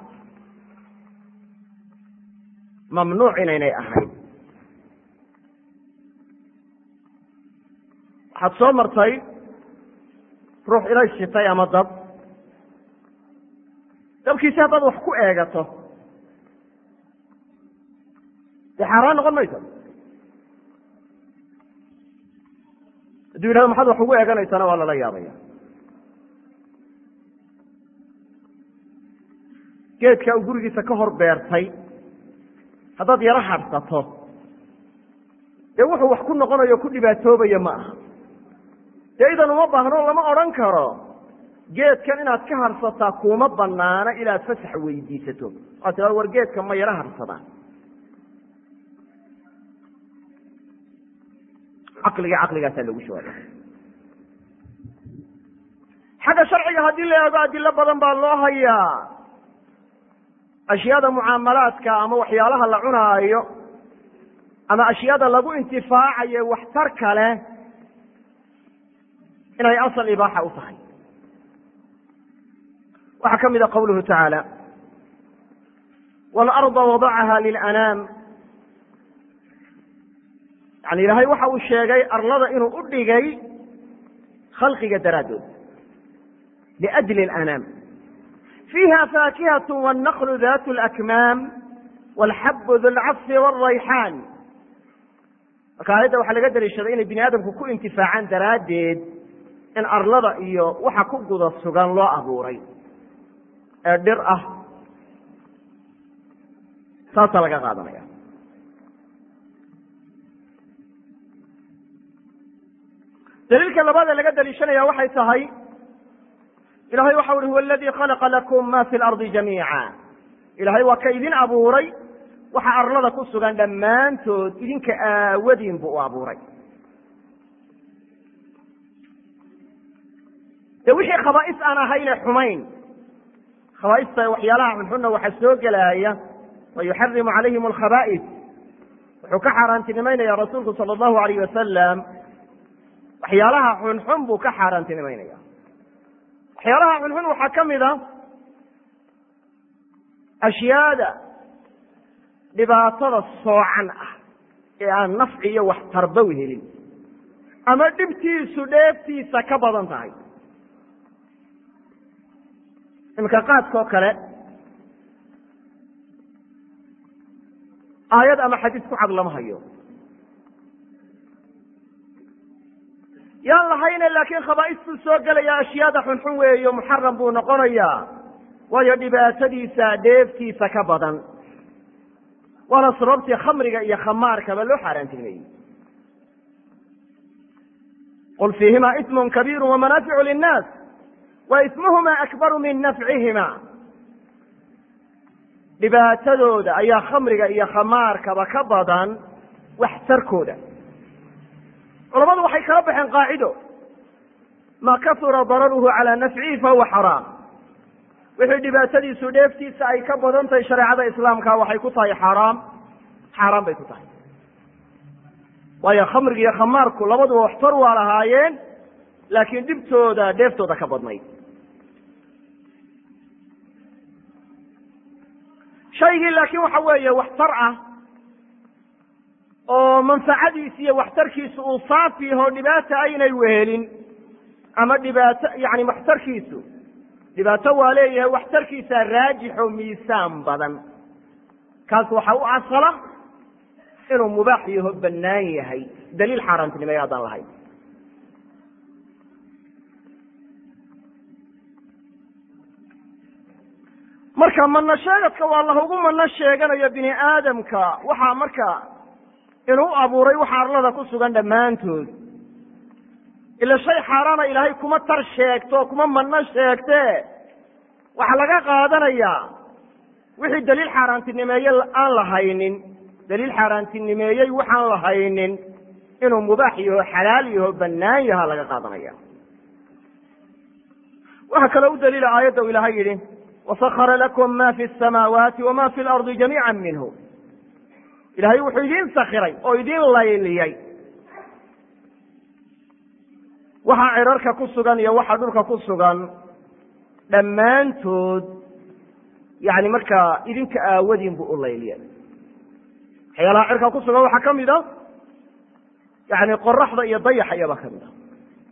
mamnuuc inaynay ahayn waxaad soo martay ruux ilay shitay ama dab dabkiisi haddaad wax ku eegato dee xaaraan noqon mayso hadduu yidhahdo maxaad wax ugu eeganaysana waa lala yaabaya geedka uu gurigiisa ka hor beertay haddaad yaro hadhsato dee wuxuu wax ku noqonayo ku dhibaatoobaya ma aha dee idan uma baahno lama odhan karo geedkan inaad ka harsataa kuma banaana inaad fasax weydiisato waad tirado war geedka ma yaro harsadaa caqliga caqligaasaa lagu jawaaba xagga sharciga haddii la eego adilo badan baa loo hayaa ashyaada mucaamalaadka ama waxyaalaha la cunaayo ama ashyaada lagu intifaacayo waxtar kale inay asal ibaaxa u tahay waxaa ka mida qawluhu tacaala waalarda wadacaha lilanaam yani ilaahay waxa uu sheegay arlada inuu u dhigay khalqiga daraaddood liajli alanaam fiiha faakihat wاnnaqlu dat اlakmaam wاlxabu du lcasfi wاlrayxaan marka aayadda waxaa laga daliishaday inay bini aadamku ku intifaacaan daraaddeed in arlada iyo waxa ku guda sugan loo abuuray ee dhir ah saasaa laga qaadanaya daliilka labaad ee laga daliishanaya waxay tahay ilahay waxa uhi huwa aladii khalaqa lakum ma fi lardi jamiica ilahay waa ka idin abuuray waxa arlada ku sugan dhammaantood idinka aawadiin buu u abuuray de wixii khabaa'is aan ahayne xumayn khabaaista waxyaalaha xunxunna waxaa soo gelaya wa yuxarimu calayhim alkhaba'is wuxuu ka xaaraantinimaynaya rasuulku sala allahu alayh wasalam waxyaalaha xunxun buu ka xaaraantinimaynaya waxyaalaha xunxun waxaa ka mid a ashyaada dhibaatada soocan ah ee aan nafci iyo wax tarbaw helin ama dhibtiisu dheeftiisa ka badan tahay iminka qaadkao kale aayad ama xadiis ku cad lama hayo yaan lahayne laakiin khabaa'is buu soo gelaya ashyaada xunxun weeyo muxaram buu noqonayaa waayo dhibaatadiisa dheeftiisa ka badan waana sababtii khamriga iyo khamaarkaba loo xaaraantinimeeyey qul fiihima ismun kabiiru wamanaaficu linnaas wa ismuhuma akbaru min nafcihima dhibaatadooda ayaa khamriga iyo khamaarkaba ka badan waxtarkooda culamadu waxay kala baxeen qaacido maa kasura dararuhu calaa nafcihi fahuwa xaraam wixii dhibaatadiisu dheeftiisa ay ka badan tahay shareecada islaamka waxay ku tahay xaaraam xaaraan bay ku tahay waayo khamriga iyo khamaarku labaduba waxtar waa lahaayeen laakiin dhibtooda dheeftooda ka badnayd shaygii laakiin waxa weeye waxtar ah oo manfacadiisi iyo waxtarkiisu uu saafi yaho dhibaata aynay wehelin ama dhibaato yani waxtarkiisu dhibaato waa leeyahay waxtarkiisa raajixo miisaan badan kaas waxa u asala inuu mubaax yaho bannaan yahay daliil xaaraantinimeyo haddaan lahayn marka manno sheegadka waa lahugu manno sheeganayo bini aadamka waxaa marka inuu abuuray waxa arlada ku sugan dhammaantood ila shay xaaraana ilaahay kuma tar sheegto kuma manno sheegte waxaa laga qaadanayaa wixii daliil xaaraantinimeeye aan la haynin daliil xaaraantinimeeyey waxaan la haynin inuu mubaax yaho xalaal yaho bannaan yaha laga qaadanaya waxaa kaloo u daliila aayadda uu ilaahay yidhi wasakara lakum ma fi samaawaati wama fi lardi jamiica minhu ilahay wuxuu idiin sakiray oo idiin layliyey waxa cirarka ku sugan iyo waxa dhulka ku sugan dhammaantood yani markaa idinka aawadiin buu u layliyay waxyaalaha cirka ku sugan waxaa ka mid a yani qoraxda iyo dayaxa iyabaa ka mid a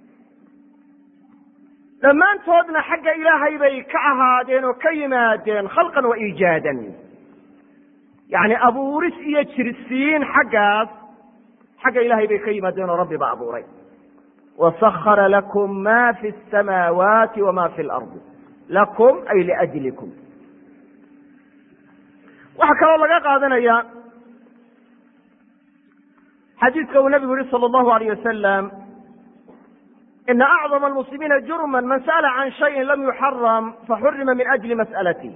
dhammaantoodna xagga ilaahay bay ka ahaadeen oo ka yimaadeen khalqan wa iijaadan yani abuuris iyo jirsiin xaggaas xagga ilaahay bay ka yimaadeen oo rabbi baa abuuray wasakara lakum ma fi الsamaawaati wama fi اlardi lakum ay liajlikum waxaa kaloo laga qaadanaya xadiidka uu nabigu yihi salى اllahu alayh wasalam ina acdam almuslimiina jurma man sa'la can shayin lam yuxaram faxurima min ajli mas'alati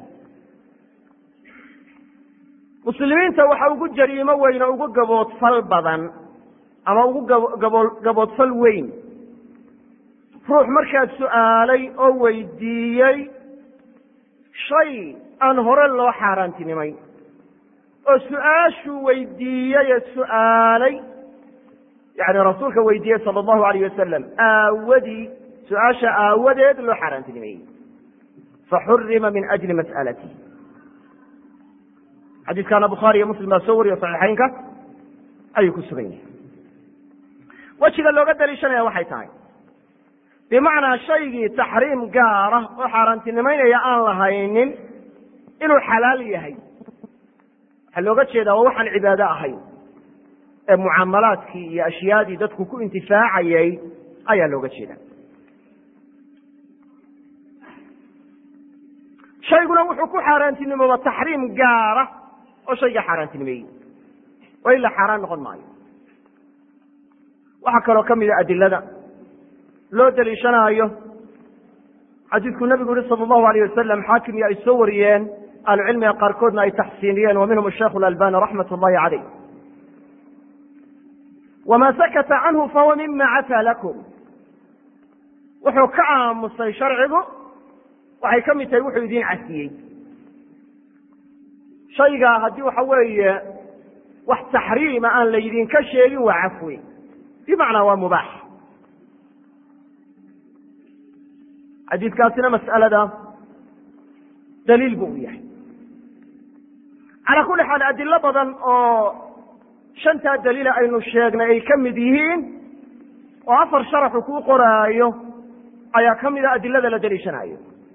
muslimiinta waxa ugu jariimo weyn oo ugu gaboodfal badan ama ugu gabo gaboodfal weyn ruux markaa su'aalay oo weydiiyey shay aan hore loo xaaraantinimay oo su-aashuu weydiiyey ee su'aalay yani rasuulka weydiiyey sala allahu alayh wasalam aawadii su-aasha aawadeed loo xaaraantinimeeyey faxurima min ajli mas'alati xadiiskana bukhaari iyo muslim baa soo wariyo saxiixaynka ayuu ku sugan yahay wejiga looga daliishanaya waxay tahay bimacnaa shaygii taxriim gaara oo xaaraantinimaynaya aan lahaynin inuu xalaal yahay waxaa looga jeedaa waa waxaan cibaado ahayn ee mucaamalaadkii iyo ashyaadii dadku ku intifaacayay ayaa looga jeeda shayguna wuxuu ku xaaraantinimooba taxriim gaara oo shayga xaaraantinimeeyey oo ilaa xaaraan noqon maayo waxaa kaloo ka mida adilada loo daliishanaayo xadiidkuu nabigu yihi sala allahu alayh wasalam xaakim iyo ay soo wariyeen ahlucilmiga qaarkoodna ay taxsiiniyeen wa minhum asheikh alalbani raxmat ullahi caleyh wma sakata canhu fahuwa mima cafaa lakum wuxuu ka aamusay sharcigu waxay ka mid tahay wuxuu idiin casiyey shaygaa haddii waxa weeye wax taxriima aan laydinka sheegin waa cafwi bimacnaa waa mubaax xadiidkaasina mas'alada daliil buu u yahay calaa kulli xaal adilo badan oo shantaa daliila aynu sheegnay ay ka mid yihiin oo afar sharaxu kuu qoraayo ayaa ka mida adilada la daliishanayo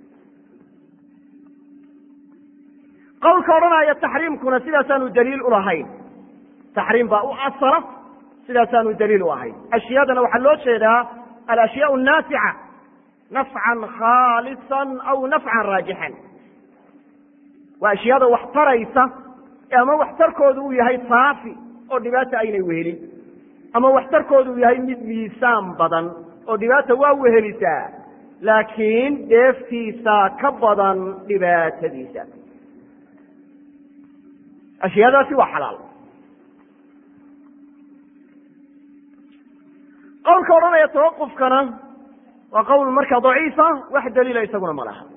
qowlka odhanaya taxriimkuna sidaasaanu daliil ulahayn taxriim baa u asala sidaasaanu daliil u ahayn ashyaadana waxaa loo jeedaa alashyaء الnaafica nafcan khaalisan aw nafcan raajixan waa ashyaada wax taraysa ama waxtarkoodu uu yahay saafi oo dhibaata aynay wehelin ama waxtarkoodu uu yahay mid miisaan badan oo dhibaata waa wehelisaa laakiin dheeftiisa ka badan dhibaatadiisa ashyaadaasi waa xalaal qowlka odhanaya tawaqufkana waa qowl marka daciifa wax daliila isaguna ma laha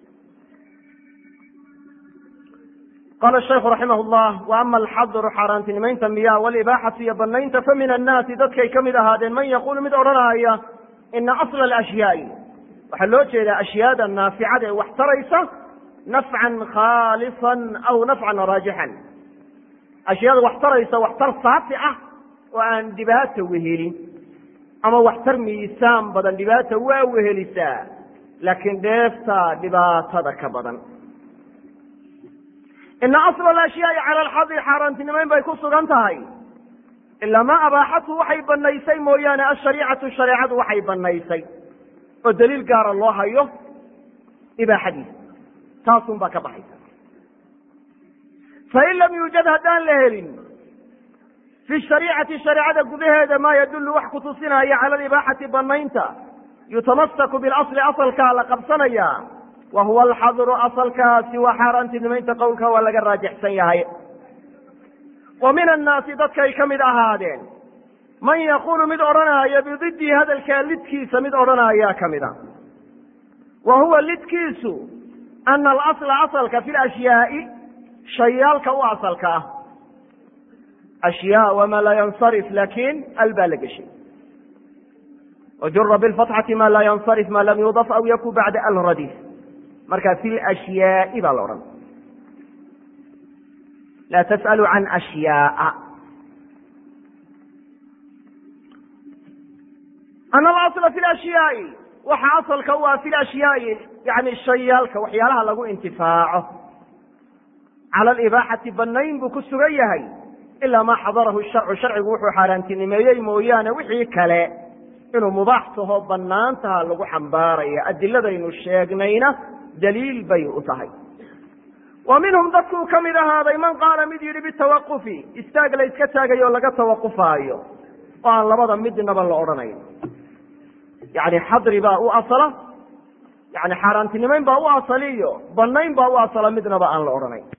qala shaykhu raximah llah wa ama alxadru xaaraantinimaynta miyaa walibaaxatu iyo banaynta fa min annaasi dadkay ka mid ahaadeen man yaquulu mid odhanaya ina asla alashyaai waxaa loo jeedaa ashyaada naaficada ee wax taraysa nafcan khaalisan aw nafcan raajixan ashyaada wax taraysa waxtar saafi ah oo aan dhibaata wehelin ama waxtar miisaan badan dhibaata waa wehelisaa laakiin dheefta dhibaatada ka badan ina asla alashyaai cala alxadi xaaraantinimayn bay ku sugan tahay ilaa maa abaaxatu waxay banaysay mooyaane ashariicatu shareecadu waxay banaysay oo daliil gaara loo hayo ibaaxadiisa taasun baa ka baxaysa fain lam yuujad haddaan la helin fi shariicati shareecada gudaheeda maa yadullu wax kutusinaya cala alibaaxati banaynta yutamasaku bilasli asalkaa la qabsanaya wa huwa alxadru asalkaasi waa xaaraantinimaynta qowlka waa laga raajixsan yahay wa min annaasi dadkay ka mid ahaadeen man yaqulu mid odhanaya bididii hadalkaa lidkiisa mid odhanaya ka mid a wa huwa lidkiisu ana alasla asalka fi lashyaai shayaalka u asalka ah ashyaa wama laa yansarif lakin al baa la geshay wajura bilfatxati ma laa yansarif ma lam yudaf aw yakun bacda al radif marka fi lashyaai baa la odhan laa tas'alu can ashyaaa ana alasla fi lashyaai waxa asalka u ah fi lashyaai yani shayaalka waxyaalaha lagu intifaaco cala alibaaxati banayn buu ku sugan yahay ilaa maa xadarahu sharcu sharcigu wuxuu xaaraantinimeeyey mooyaane wixii kale inuu mubaax taho banaan taha lagu xambaaraya adiladaynu sheegnayna daliil bay u tahay wa minhum dadkuu ka mid ahaaday man qaala mid yidhi bitawaqufi istaag la iska taagayo o laga tawaqufaayo oo aan labada midnaba la odhanayn yani xadri baa u asala yani xaaraantinimayn baa u asaliyo banayn baa u asala midnaba aan la odhanayn